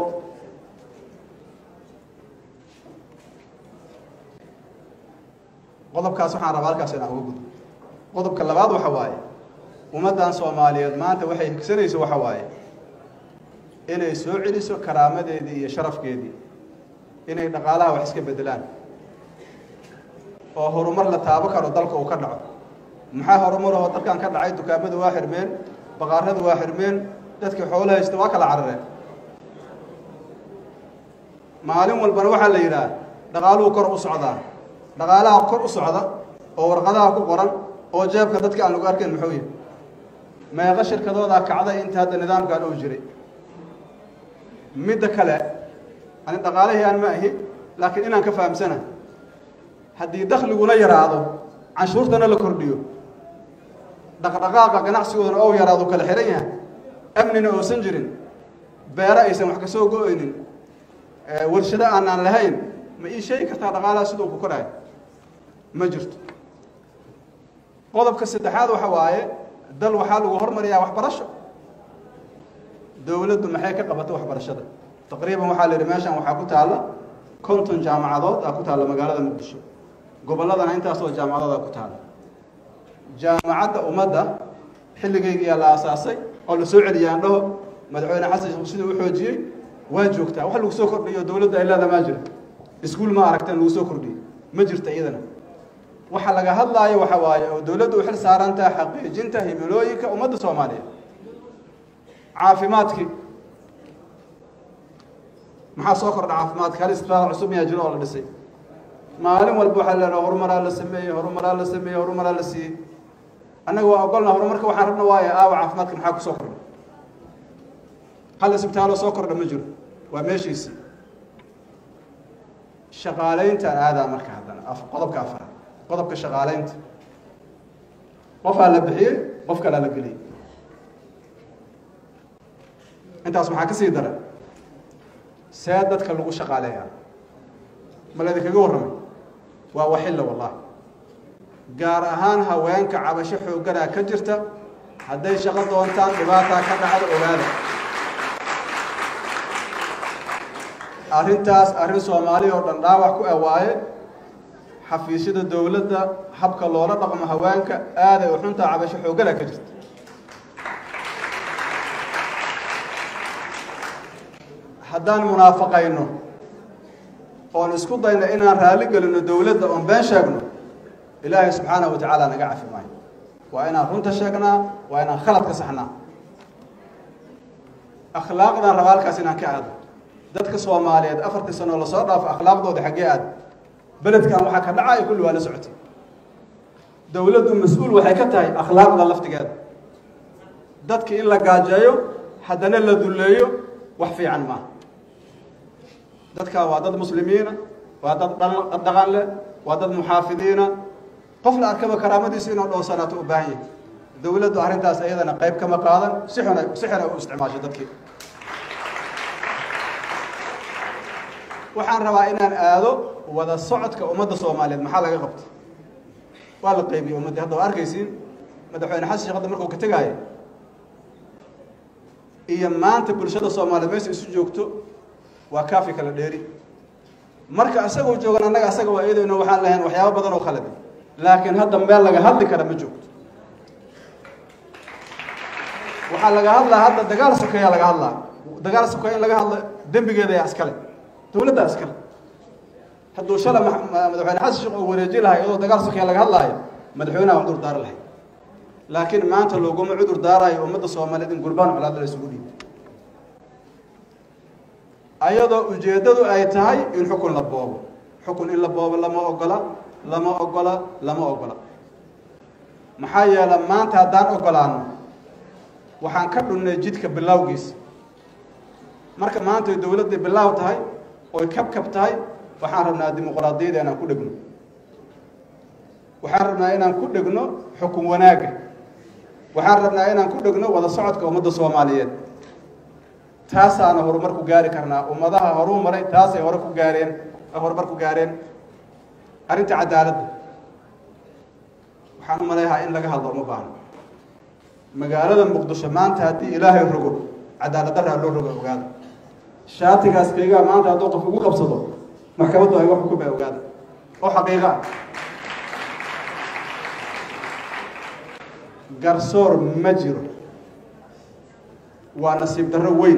qodobkaas waxaan rabaa halkaas inaan uga gudbo qodobka labaad waxa waaye ummaddan soomaaliyeed maanta waxay higsanayso waxa waaye inay soo celiso karaamadeedii iyo sharafkeedii inay dhaqaalaha wax iska bedelaan oo horumar la taabo karo dalka uu ka dhaco maxaa horumarahoo dalkan ka dhacay dukaamadu waa xirmeen baqaaradu waa xirmeen dadkii xoolo haysta waa kala carareen maalin walbana waxaa la yidhaah dhaqaaluhu kor u socdaa dhaqaalaha kor u socda oo warqadaha ku qoran oo jeebka dadka aan lagu arkayn muxuu yahay meeqa shirkadoodaa kacday inta hadda nidaamkan uu jiray midda kale ani dhaqaalihii aan ma ahi laakiin inaan ka fahamsana haddii dakhliguna yaraado canshuurtana la kordhiyo dhaqdhaqaaqa ganacsigoodana ou yaraado kala xihan yahay amnina oosan jirin beero aysan wax ka soo go-aynin warshado aanaan lahayn ma ii sheegi kartaa dhaqaalaha siduu ku korayo ma jirto qodobka saddexaad waxa waaye dal waxaa lagu hormariyaa waxbarasho dowladdu maxay ka qabata waxbarashada taqriiban waxaa la yidhi meeshan waxaa ku taalla konton jaamacadood aa ku taalla magaalada muqdisho gobolladana intaasoo jaamacadood aa ku taalla jaamacadda ummadda xilligaygiyaa la aasaasay oo la soo celiyay aan dhaho madaxweyne xasan sheekh siduu u xoojiyey waa joogtaa wax lagu soo kordhiyo dowladda ay leeda maa jira iskuul ma aragteen lagu soo kordhiyey ma jirta iyadana waxa laga hadlaayo waxa waaye oo dowladdu u xil saaran tahay xaqiijinta himilooyinka ummadda soomaaliyeed caafimaadkii maxaa soo kordha caafimaadka hal isbitaal cusub miyaa jiro oo la dhisay maalin walba waxaa leedaha horumaraa la sameeyey horumaraa la sameeyey horumaraa la siiyey annaga waa ogolna horumarka waxaan rabna waaye aawa caafimaadka maxaa ku soo kordha hal isbitaaloo soo kordha ma jiro waa meeshiisii shaqaalayntaan aadaa marka haddana qodobka afaraad qodobka shaqaalaynta qofaa la bixiyey qof kalaa la geliyey intaas maxaa ka sii daran see dadka lagu shaqaaleeyaa ma laydinkaga warramay waa waxilla wallahi gaar ahaan haweenka cabasho xoogganaa ka jirta hadday shaqo doontaan dhibaataa ka dhacda ogaada arrintaas arrin soomaali oo dhan dhaawac ku awaaye xafiisyada dowladda habka loola dhaqmo haweenka aaday u xuntaa cabasho xoogganaa ka jirta haddaan munaafaqayno oon isku dayno inaan raalli gelino dowladda oon been sheegno ilaahay subxaanahu wa tacaala naga cafi maayo waa inaan runta sheegnaa waa inaan khalad ka saxnaa akhlaaqdaan raba halkaas inaan ka aado dadka soomaaliyeed afartii sanoo lasoo dhaafo akhlaaqdooda xaggee aad beledkan waxaa ka dhacaya kulli waa la socotay dowladdu mas-uul waxay ka tahay akhlaaqda laftigeeda dadki in la gaajeeyo haddana la dulleeyo wax fiican maaha dadkaa waa dad muslimiina waa dad dhaqan leh waa dad muxaafidiina qof la arkaba karaamadiisu inuu dhowsanaato u baahan yahay dowladdu arrintaas iyadana qayb kama qaadan si xun si xun ay u isticmaasho dadkii waxaan rabaa inaan aado wada socodka ummadda soomaaliyeed maxaa laga qabta waa la qaybiyey ummaddii hadda waa arkaysiin madaxweyne xasan sheekh hadda markuu ka tegaayo iyo maanta bulshada soomaaliyeed meesha isu joogto waa kaafi kala dheeri marka isagoo joogan annaga asaga waa iyadayno waxaan lahayn waxyaabo badan oo khaladi laakiin hadda meel laga hadli kara ma joogto waxaa laga hadlaa hadda dagaal sokeeyaa laga hadlaa dagaal sokeeya in laga hadlo dembigeeda yaa iskale dowladdaa iskale hadduu shala madaxweyne xasan sheekh oo wareeji lahay iyadoo dagaal sokeeya laga hadlaayo madaxweynaha cudur daari lahay laakiin maanta looguma cudur daarayo ummadda soomaaliyeed in gurbaan colaad la isugu dhiibo ayadoo ujeeddadu ay tahay in xukun la boobo xukun in la boobo lama ogola lama ogola lama ogola maxaa yeele maanta haddaan ogolaano waxaan ka dhunnay jidka bilowgiisa marka maanta ay dowladday bilaaw tahay oy kabkab tahay waxaan rabnaa dimuqraadiyada inaan ku dhegno waxaan rabnaa inaan ku dhegno xukun wanaagga waxaan rabnaa inaan ku dhegno wada socodka ummadda soomaaliyeed taasaana horumar ku gaari karnaa ummadaha horuu maray taasay hore ku gaareen horumar ku gaareen arrinta cadaaladda waxaan u maleeyahaa in laga hadlo uma baahno magaalada muqdisho maanta haddii ilaahay rogo cadaalad daraa loo rogo ogaada shaatigaas kaygaa maanta hadduu qof ugu qabsado maxkamaddu ay wax xukumay ogaada oo xaqiiqa ah garsoor ma jiro waa nasiib darro weyn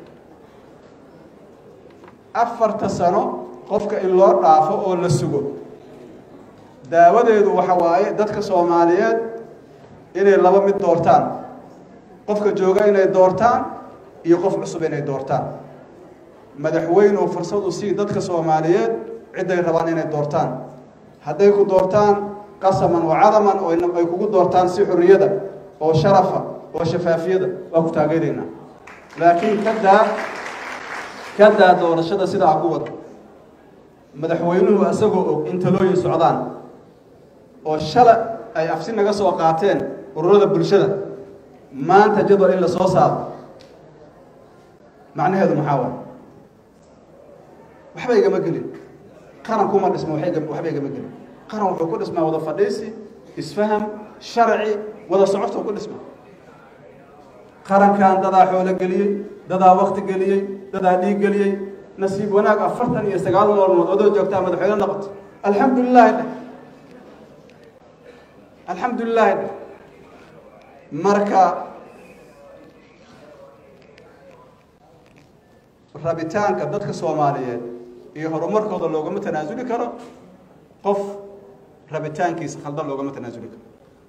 afarta sano qofka in loo dhaafo oo la sugo daawadeedu waxa waaye dadka soomaaliyeed inay laba mid doortaan qofka jooga inay doortaan iyo qof cusub inay doortaan madaxweynuhu fursadu sii dadka soomaaliyeed cidday rabaan inay doortaan hadday ku doortaan qasaman wa cadaman oo ay kugu doortaan si xorriyada oo sharafa oo shafaafiyada waa ku taageeraynaa laakiin kadaa kadaa doorashada sidaa ku wada madaxweynuhu isagoo og in talooyin socdaan oo shala ay afsi naga soo qaateen ururada bulshada maanta jadwal in la soo saaro macnaheedu maxaa waay waxba igama gelin qaran kuma dhisma waxba igama gelin qaran wuxuu ku dhismaa wada fadhiisi isfaham sharci wada socodka ku dhisma qarankan dadaa xoolo geliyey dadaa wakti geliyey dadaa dhiig geliyey nasiib wanaag afartan iyo sagaal maalmood adoo joogtaa madaxweyne noqoto alxamdu lilahi dheh alxamdu lilahi dheh marka rabitaanka dadka soomaaliyeed iyo horumarkooda loogama tanaasuli karo qof rabitaankiisa khaldan loogama tanaasuli karo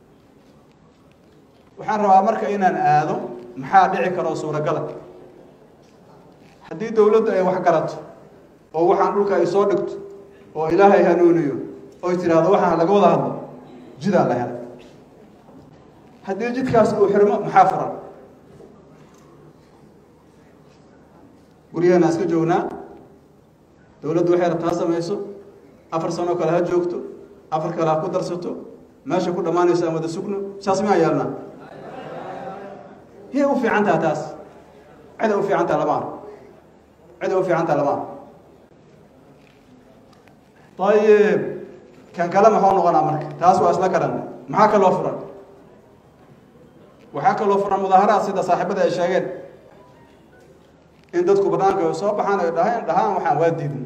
waxaan rabaa marka inaan aado maxaa dhici karoo suuragala haddii dowladdu ay wax garato oo waxaan dhulka ay soo dhigto oo ilaahay hanuuniyo oy tidhaahdo waxaan laga wada hadlo jidaa la helay haddii jidkaas uu xirmo maxaa furan guryaheena iska joognaa dowladdu waxay rabtaa samayso afar sanoo kale ha joogto afar kale ha ku darsato meesha ku dhammaanayso aan wada sugno saas miyaa yeelnaa yay u fiican taha taas ciday u fiican taha lama arko ciday u fiican taha lama arko ayib kan kale maxuu noqonaa marka taas waa isla garan maxaa kaloo furan waxaa kaloo furan mudaaharaad sida saaxiibada ay sheegeen in dadku banaanka soo baxaan ay dhahaan dhahaan waxaan waa diidin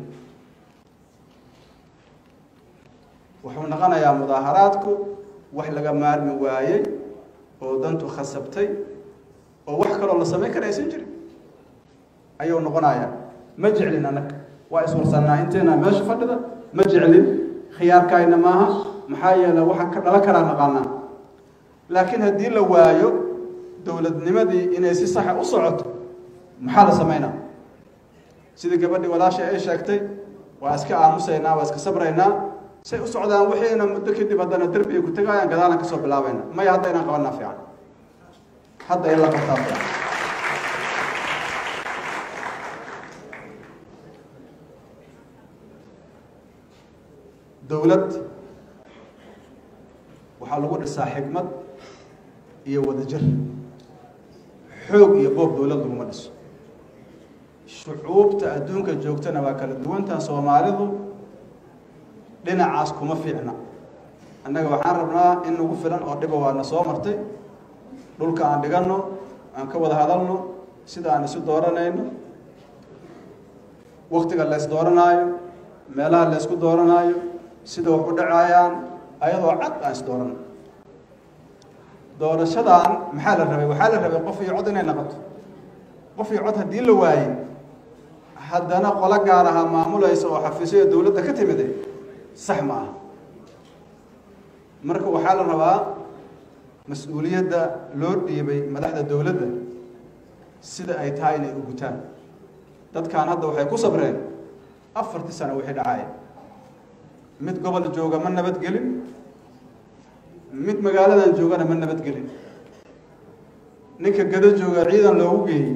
wuxuu noqonayaa mudaaharaadku wax laga maarmi waayey oo dantu khasabtay oo wax kaloo la samayn kara aysan jirin ayuu noqonayaa ma jeclin annaga waa iswarsannaa inteena meesha fadhida ma jeclin khiyaarkaayna maaha maxaa yeele waxaan ka dhalan karaa naqaanaa laakiin haddii la waayo dowladnimadii inay si saxa u socoto maxaa la samaynaa sidii gabadhii walaashay ay sheegtay waa iska aamusaynaa waa iska sabraynaa say u socdaan wixiina muddo kadib haddana derbiga ku tegayaan gadaalan kasoo bilaabayna maya hadda inaan qabanaa fiican hadda in la qabtaa fiican dowlad waxaa lagu dhisaa xikmad iyo wadajir xoog iyo boob dowlad laguma dhiso shucuubta adduunka joogtana waa kala duwantaha soomaalidu dhinacaas kuma fiicna annaga waxaan rabnaa in nagu filan oo dhiba waana soo martay dhulka aan dhiganno aan ka wada hadalno sida aan isu dooranayno waktiga la ys dooranaayo meelaha la ysku dooranaayo sida wax u dhacayaan ayadoo cad aan is dooranno doorashadan maxaa la rabay waxaa la rabay qof iyo cod inay noqoto qof iyo cod haddii la waayey haddana qolo gaar ahaa maamulaysa oo xafiisyo dowladda ka timide sax ma aha marka waxaa la rabaa mas-uuliyadda loo dhiibay madaxda dowladda sida ay tahay inay u gutaan dadkan hadda waxay ku sabreen afartii sano wixii dhacaya mid gobol jooga ma nabadgelin mid magaaladan joogana ma nabadgelin ninka gado jooga ciidan loogu geeyey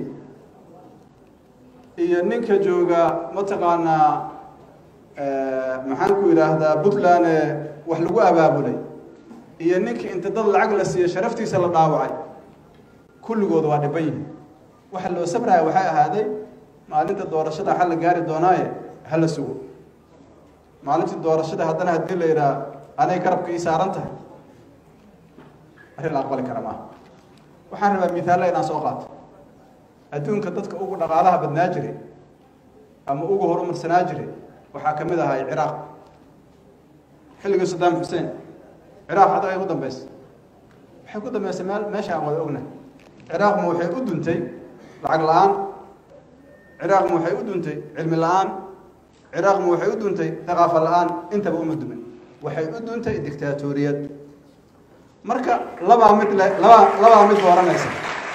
iyo ninka jooga mataqaanaa maxaan ku yidhaahdaa puntland ee wax lagu abaabulay iyo ninka inta dad lacag la siiya sharaftiisa la dhaawacay kulligood waa dhiban yihin waxa loo sabraya waxay ahaaday maalinta doorashada xal la gaari doonaaye hala sugo maalintii doorashada haddana haddii la yidhaha anay garabka ii saaran tahay arrin la aqbali kara maaha waxaan rabaa mihaalla inaan soo qaato adduunka dadka ugu dhaqaalaha badnaa jiray ama ugu horumarsanaa jiray waxaa ka mid ahay ciraaq xilligii saddaam xuseen ciraaq hadda ay ku dambeysay waxay ku dambeysay meel meesha aan wada ognahay ciraaqma waxay u duntay lacag la-aan ciraaqma waxay u duntay cilmi la-aan ciraaqma waxay u duntay thaqaafa la-aan intaba uma dumin waxay u duntay dictaatoriyad marka labaa mid le labaa labaa mid dooranaysa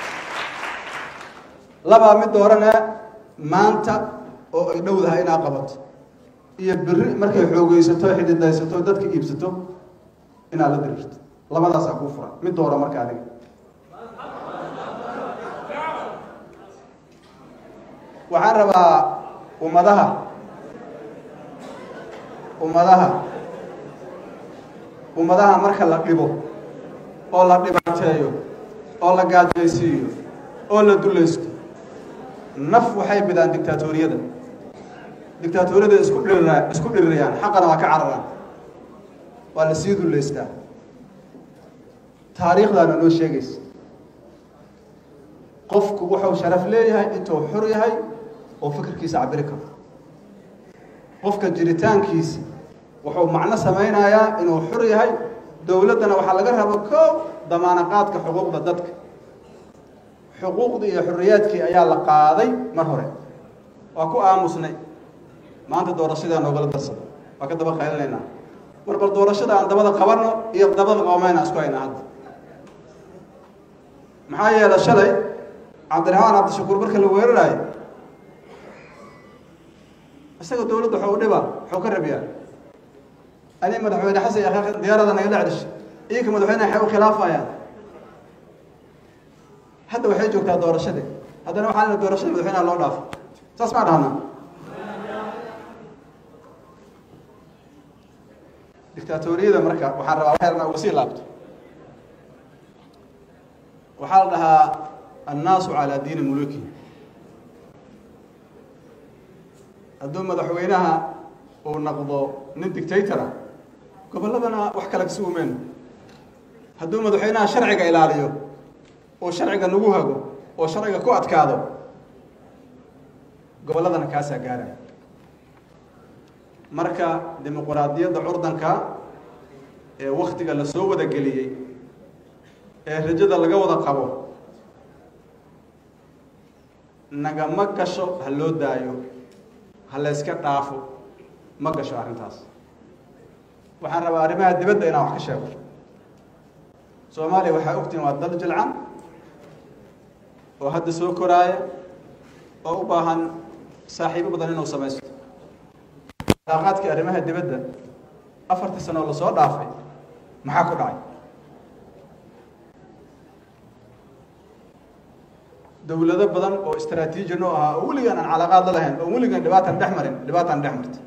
labaa mid dooranee maanta oo ay dhowdahay inaa qabato iyo beri markay xoogeysato xididaysato dadka iibsato inaad la diriirto labadaasaa kuu furan mid doora marka adiga waxaan rabaa ummadaha ummadaha ummadaha marka la dhibo oo la dhibaateeyo oo la gaajaysiiyo oo la dulaysto naf waxay bidaan dictaatoriyada dictaatoriyada isku dhirira isku dhirirayaan xaqana waa ka cararaan waa la sii dullaystaa taariikhdaana noo sheegaysa qofku wuxuu sharaf leeyahay intuu xor yahay oo fikirkiisa cabiri karo qofka jiritaankiisa wuxuu macno samaynayaa inuu xor yahay dowladdana waxaa laga rabo koow damaanaqaadka xuquuqda dadka xuquuqdii iyo xorriyaadkii ayaa la qaaday mar hore waa ku aamusnay maanta doorashadaa noogala darsada waa ka daba qaylinaynaa mar bal doorashada aan dabada qabanno iyo dabada qoomayna isku haynaa hadda maxaa yeelay shalay cabdiraxmaan cabdishakuur marka la weeraraayo isaga dowladda waxuu u dhibaa waxuu ka rabiyaa ani madaxweyne xasan iyo akhaaq diyaarada naga dhacdish iinka madaxweyneha waxay u khilaafayaan hadda waxay joogtaa doorashadii haddana waxaa lena doorashada madaxweynaha loo dhaafo saas maa dhahnaa dictaatoriyada marka waxaan rabaa waxyarna uga sii laabto waxaa la dhahaa annaasu calaa diini muluki hadduu madaxweynaha uu naqdo nin dictatora gobolladana wax kale kasi umeyno hadduu madaxweynaha sharciga ilaaliyo oo sharciga nagu hago oo sharciga ku adkaado gobolladana kaasaa gaaraya marka dimuquraadiyadda curdanka ee waktiga la soo wada geliyey ee rajada laga wada qabo nagama gasho ha loo daayo ha layska dhaafo ma gasho arrintaas waxaan rabaa arrimaha dibadda inaan wax ka sheego soomaaliya waxaa ogtihin waa dal jilcan oo hadda soo koraaya oo u baahan saaxiibo badan inuu samaysto alaaqaadkii arrimaha dibadda afartii sano oo lasoo dhaafay maxaa ku dhacay dowlado badan oo istraatiiji noo ahaa oo weligaan aan calaaqaad la lahayn oo weligaan dhibaatan dhex marin dhibaataan dhex martay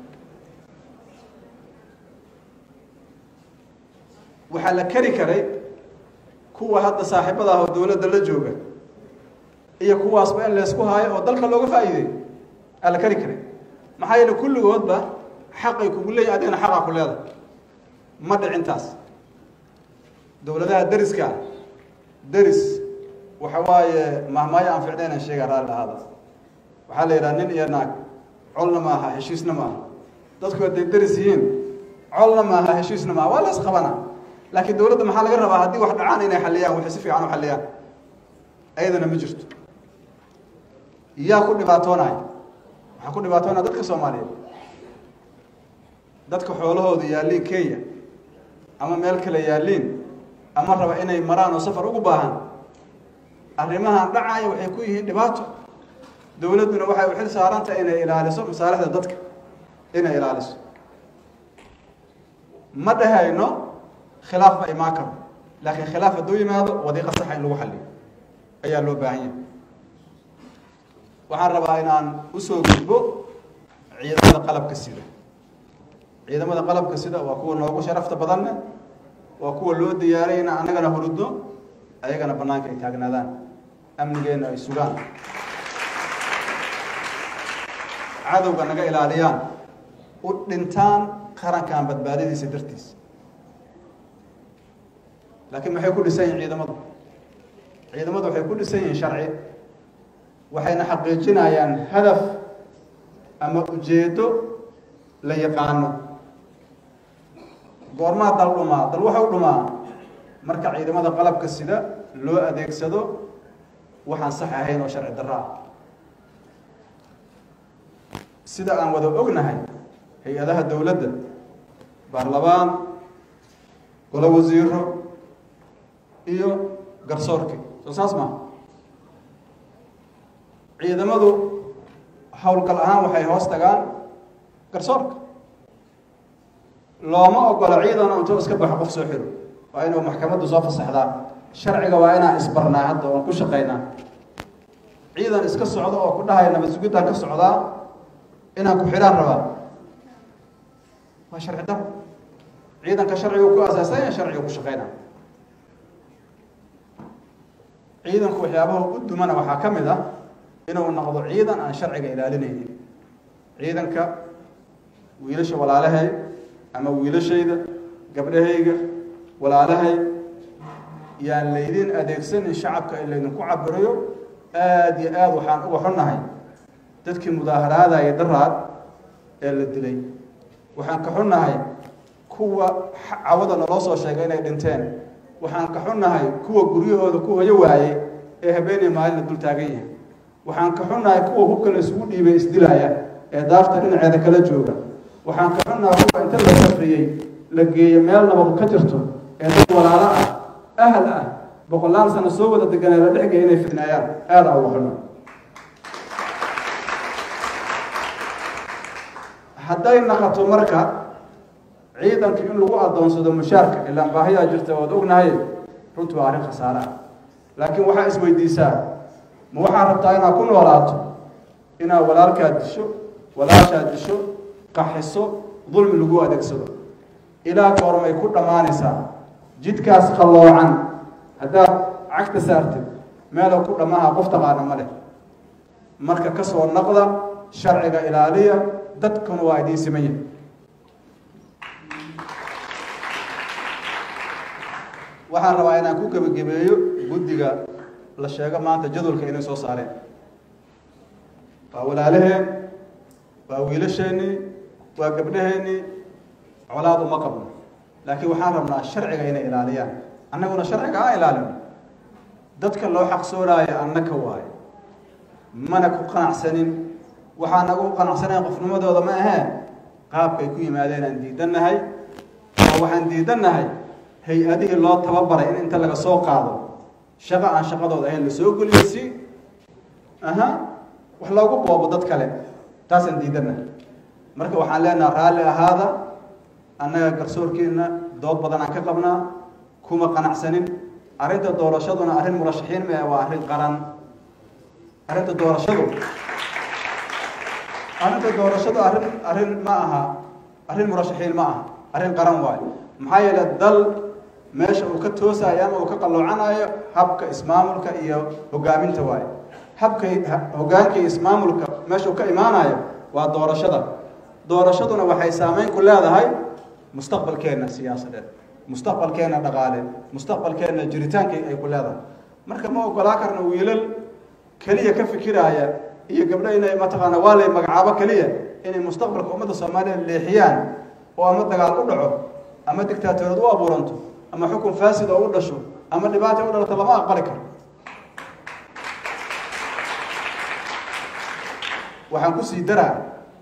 waxaa la keri karay kuwa hadda saaxiibada ah oo dowladda la jooga iyo kuwaasba in laysku haayo oo dalka looga faa'iideey aa la keri karay maxaa yeele kulligoodba xaqay kugu leeyahy adigana xaqaa ku leedahay ma dhicintaas dowladaha deriska deris waxa waaye mahmaayo aan ficnaynan sheega raalli ahaada waxaa la yidhaha nin iyo naag colna ma aha heshiisna ma aha dadku hadday deris yihiin colna ma aha heshiisna ma aha waa la isqabana laakiin dowladda maxaa laga rabaa haddii wax dhacaan inay xalliyaan waxay si fiican u xalliyaan ayadana ma jirto yaa ku dhibaatoonaya waxaa ku dhibaatoonaya dadka soomaaliyeed dadka xoolahooda yaalliin kenya ama meel kale yaalliin ama raba inay maraan oo safar ugu baahan arrimahan dhacaya waxay ku yihiin dhibaato dowladduna waxay u xil saarantahay inay ilaaliso masaalixda dadka inay ilaaliso ma dhahayno khilaaf ma imaan karo laakiin khilaaf hadduu yimaado wadiiqa saxa in lagu xalliyo ayaa loo baahan yahay waxaan rabaa inaan usoo gudbo ciidamada qalabka sida ciidamada qalabka sida waa kuwa noogu sharafta badanne waa kuwa loo diyaaray in annagana hurudno ayagana bannaanka ay taagnaadaan amnigeenna ay sugaan cadowga naga ilaaliyaan u dhintaan qarankan badbaadadiisa dartiisa laakiin maxay ku dhisan yihin ciidamadu ciidamadu waxay ku dhisan yihiin sharci waxayna xaqiijinayaan hadaf ama ujeeddo la yaqaano goormaa dal dhumaa dal waxau dhumaa marka ciidamada qalabka sida loo adeegsado waxaan sax ahayn oo sharci darro ah sida aan wada ognahay hay-adaha dowladda baarlamaan golo wasiiro iyo garsoorki soo saas maa ciidamadu howlgal ahaan waxay hoos tagaan garsoorka looma ogola ciidan intuu iska baxo qof soo xiro waa inuu maxkamaddu soo fasaxdaa sharciga waa inaan isbarnaa hadda oon ku shaqaynaa ciidan iska socdo oo ku dhahaya nabad sugidaan ka socdaa inaan ku xidhaan rabaa waa sharci daro ciidanka sharciga ku asaasanya sharciga ku shaqeyna ciidanku waxyaabaha u dumana waxaa ka mid ah inuu noqdo ciidan aan sharciga ilaalinaynin ciidanka wiilasha walaalahay ama wiilashayda gabdhahayga walaalahay yaan laydin adeegsanin shacabka in laydinku cabirayo aada iyo aada waxaan uga xunnahay dadkii mudaaharaadaya daraad ee la dilay waxaan ka xunnahay kuwa cawada naloo soo sheegay inay dhinteen waxaan ka xunnahay kuwa guryahooda ku hoyo waayey ee habeenay maalina dul taagan yahay waxaan ka xunnahay kuwa hubka la isugu dhiibay isdilaya ee daarta dhinaceeda kala jooga waxaan ka xunnahay kuwa inta la safriyey la geeyo meel nabad ka jirto ee dad walaalo ah ahal ah boqolaal sano soo wada deganee la dhexgaya inay fidnaayaan aada uga xunna hadday naqato marka ciidanka in lagu adoonsado mushaarka ilaan baahiyaa jirta ood ognahay runtii waa arrin khasaare ah laakiin waxaa isweydiisaa ma waxaad rabtaa inaad ku noolaato inaad walaalkaad disho walaashaad disho qaxiso dulmi lagu adeegsado ilaa goormay ku dhammaanaysaa jidkaas qalloocan haddaad cagta saartid meeloo ku dhammaha qof taqaana ma leh marka ka soo naqda sharciga ilaaliya dadkuna waa idiin siman yahay waxaan rabaa inaan ku gebagabeeyo guddiga la sheego maanta jadwalka inay soo saareen waa walaalaheen waa wiilasheenii waa gabdhaheennii colaad uma qabno laakiin waxaan rabnaa sharciga inay ilaaliyaan annaguna sharciga ha ilaalino dadka loo xaqsoonaayo annaka waayo mana ku qanacsanin waxaan nagu qanacsanayn qofnimadooda ma ahee qaabkay ku yimaadeen aan diidannahay oo waxaan diidannahay hay-adihii loo tababaray in inta laga soo qaado shaqo aan shaqadooda ahayn lasoo geliyo si aha wax loogu boobo dad kale taasaan diidannahay marka waxaan leenaha raalli ahaada annaga garsoorkeenna dood badan aan ka qabnaa kuma qanacsanin arrinta doorashaduna arrin murashaxiin ma waa arrin qaran arrinta doorashadu arrinta doorashadu arrin arrin ma aha arrin murashaxiin ma aha arrin qaran waayo maxaa yeele dal meesha uu ka toosayo ama uu ka qalloocanayo habka ismaamulka iyo hogaaminta waayo habka hogaanka iyo ismaamulka meesha uu ka imaanayo waa doorashada doorashaduna waxay saameyn ku leedahay mustaqbalkeenna siyaasadeed mustaqbalkeenna dhaqaale mustaqbalkeenna jiritaankii ay ku leedahay marka ma ogolaa karna wiilal keliya ka fikiraaya iyo gabdho inay mataqaana waa lay magacaabo keliya inay mustaqbalka ummadda soomaaliya leexiyaan oo ama dagaal u dhaco ama dictaatoorad u abuuranto ama xukun faasid oo u dhasho ama dhibaata u dhalato lama aqbali karo waxaan kusii daraa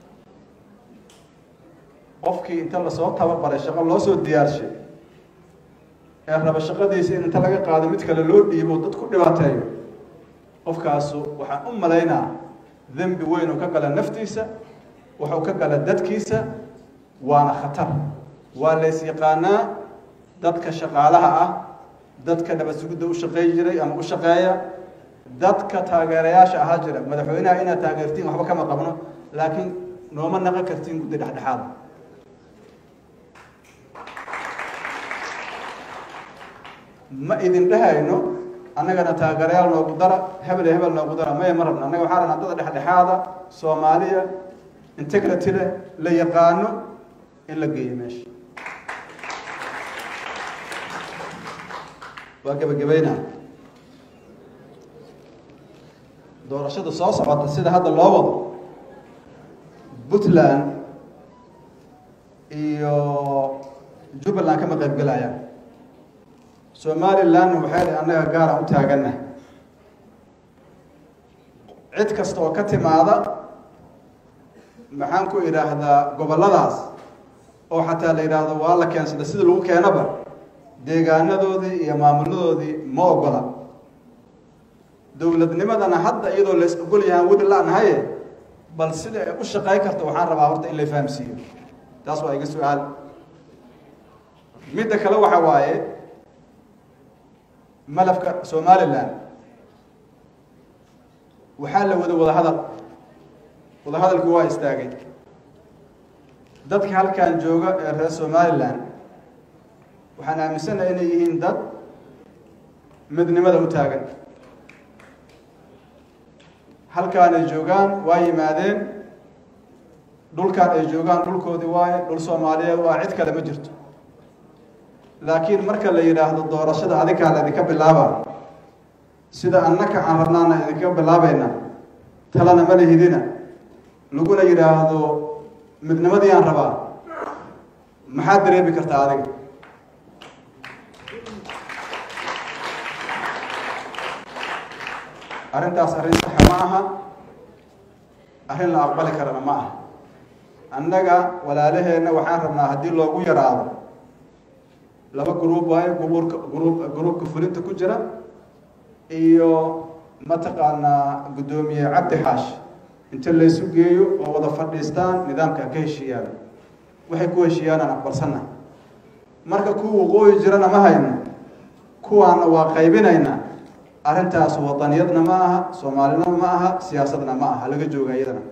qofkii inta lasoo tababaray shaqo loo soo diyaarshay ee raba shaqadiisa in inta laga qaado mid kale loo dhiibo dad ku dhibaateeyo qofkaasu waxaan u malaynaa dembi weyn uu ka gala naftiisa wuxuu ka gala dadkiisa waana khatar waa lays yaqaanaa dadka shaqaalaha ah dadka nabad sugidda u shaqeey jiray ama u shaqeeya dadka taageerayaasha ahaa jira madaxweynaha inaad taageertiin waxba kama qabno laakiin nooma naqan kartiin guddi dhexdhexaada ma idin dhehayno annagana taageerayaal noogu dara hebel iyo hebel noogu dara maya ma rabno annaga waxaa rabnaa dada dhexdhexaada soomaaliya integrity leh la yaqaano in la geeyo meesha waa gebagabeynaa doorashada soo socota sida hadda loo wado puntland iyo jubbaland kama qayb gelayaan somalilandna waxay dhi annaga gaara u taaganna cid kasta oo ka timaada maxaan ku idhaahdaa gobolladaas oo xataa la yidhaahdo waa la keensada sida lagu keenaba deegaanadoodii iyo maamuladoodii ma ogola dowladnimadana hadda iyadoo lays ogol yahaan weli la-nahaye bal sida ay u shaqey karta waxaan rabaa horta in la fahamsiiyo taas waa iga su-aal midda kale waxa waaye malafka somaliland waxaa la wada wada hadal wadahadalkii waa istaagay dadka halkan jooga ee reer somalilan waxaan aaminsanahay inay yihiin dad midnimada u taagan halkaan ay joogaan waa yimaadeen dhulkaan ay joogaan dhulkoodii waaye dhul soomaaliyeed waa cid kale ma jirto laakiin marka la yidhaahdo doorashada adinkaa la idinka bilaaba sida annaka aan rabnaana idinka bilaabayna talana ma lihidina laguna yidhaahdo midnimadii aan rabaa maxaad dareemi kartaa adiga arrintaas arrin saxa ma aha arrin la aqbali karana ma aha annaga walaalaheenna waxaan rabnaa haddii loogu yaraado laba gruub waayo gruubka gruub gruubka fulinta ku jira iyo mataqaanaa guddoomiye cabdi xaash inta laysu geeyo oo wada fadhiistaan nidaamka ka heshiiyaan waxay ku heshiiyaanaan aqbalsanna marka kuwa waqooyi jirana ma hayno kuwaana waa qaybinaynaa arrintaas wadaniyadna ma aha soomaalinima ma aha siyaasadna ma aha laga jooga iyadana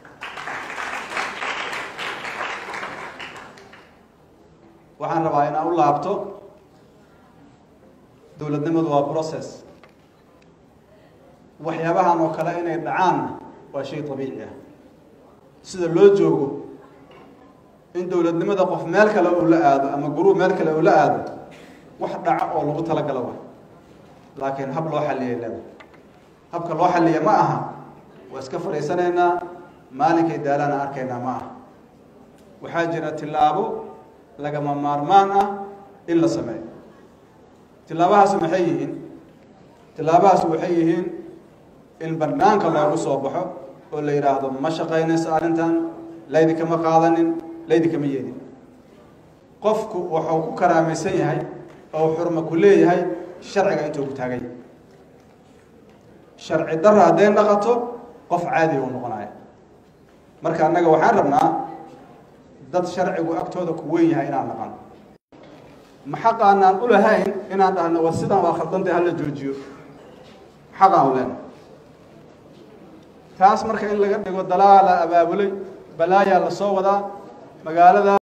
waxaan rabaa inaan u laabto dowladnimadu waa process waxyaabahan oo kale inay dhacaanna waa shay abiici ah sida loo joogo in dowladnimada qof meel kale uu la aado ama guruub meel kale uu la aado wax dhaca oo lagu talagalo wa laakiin hab loo xalliyay leeda habka loo xalliya ma aha waa iska fadhiisanaynaa maalinkay daalaana arkaynaa ma aha waxaa jira tillaabo lagama maarmaan ah in la sameeyo tillaabahaas maxay yihiin tillaabahaas waxay yihiin in banaanka loogu soo baxo oo la yidhaahdo ma shaqaynayso arrintan laydinkama qaadanin laydinkama yeedin qofku wuxuu ku karaamaysan yahay oo xurma ku leeyahay sharciga intuu ku taagay sharci darra hadday dhaqato qof caadiga u noqonaya marka annaga waxaan rabnaa dad sharcigu agtooda ku weyn yahay inaan dhaqan ma xaqaanaan u lahayn inaan dhahno war sidan waa khaldantay hala joojiyo xaqaan u leenahay taas marka in laga dhigo dalaala abaabulay balaayaa la soo wadaa magaalada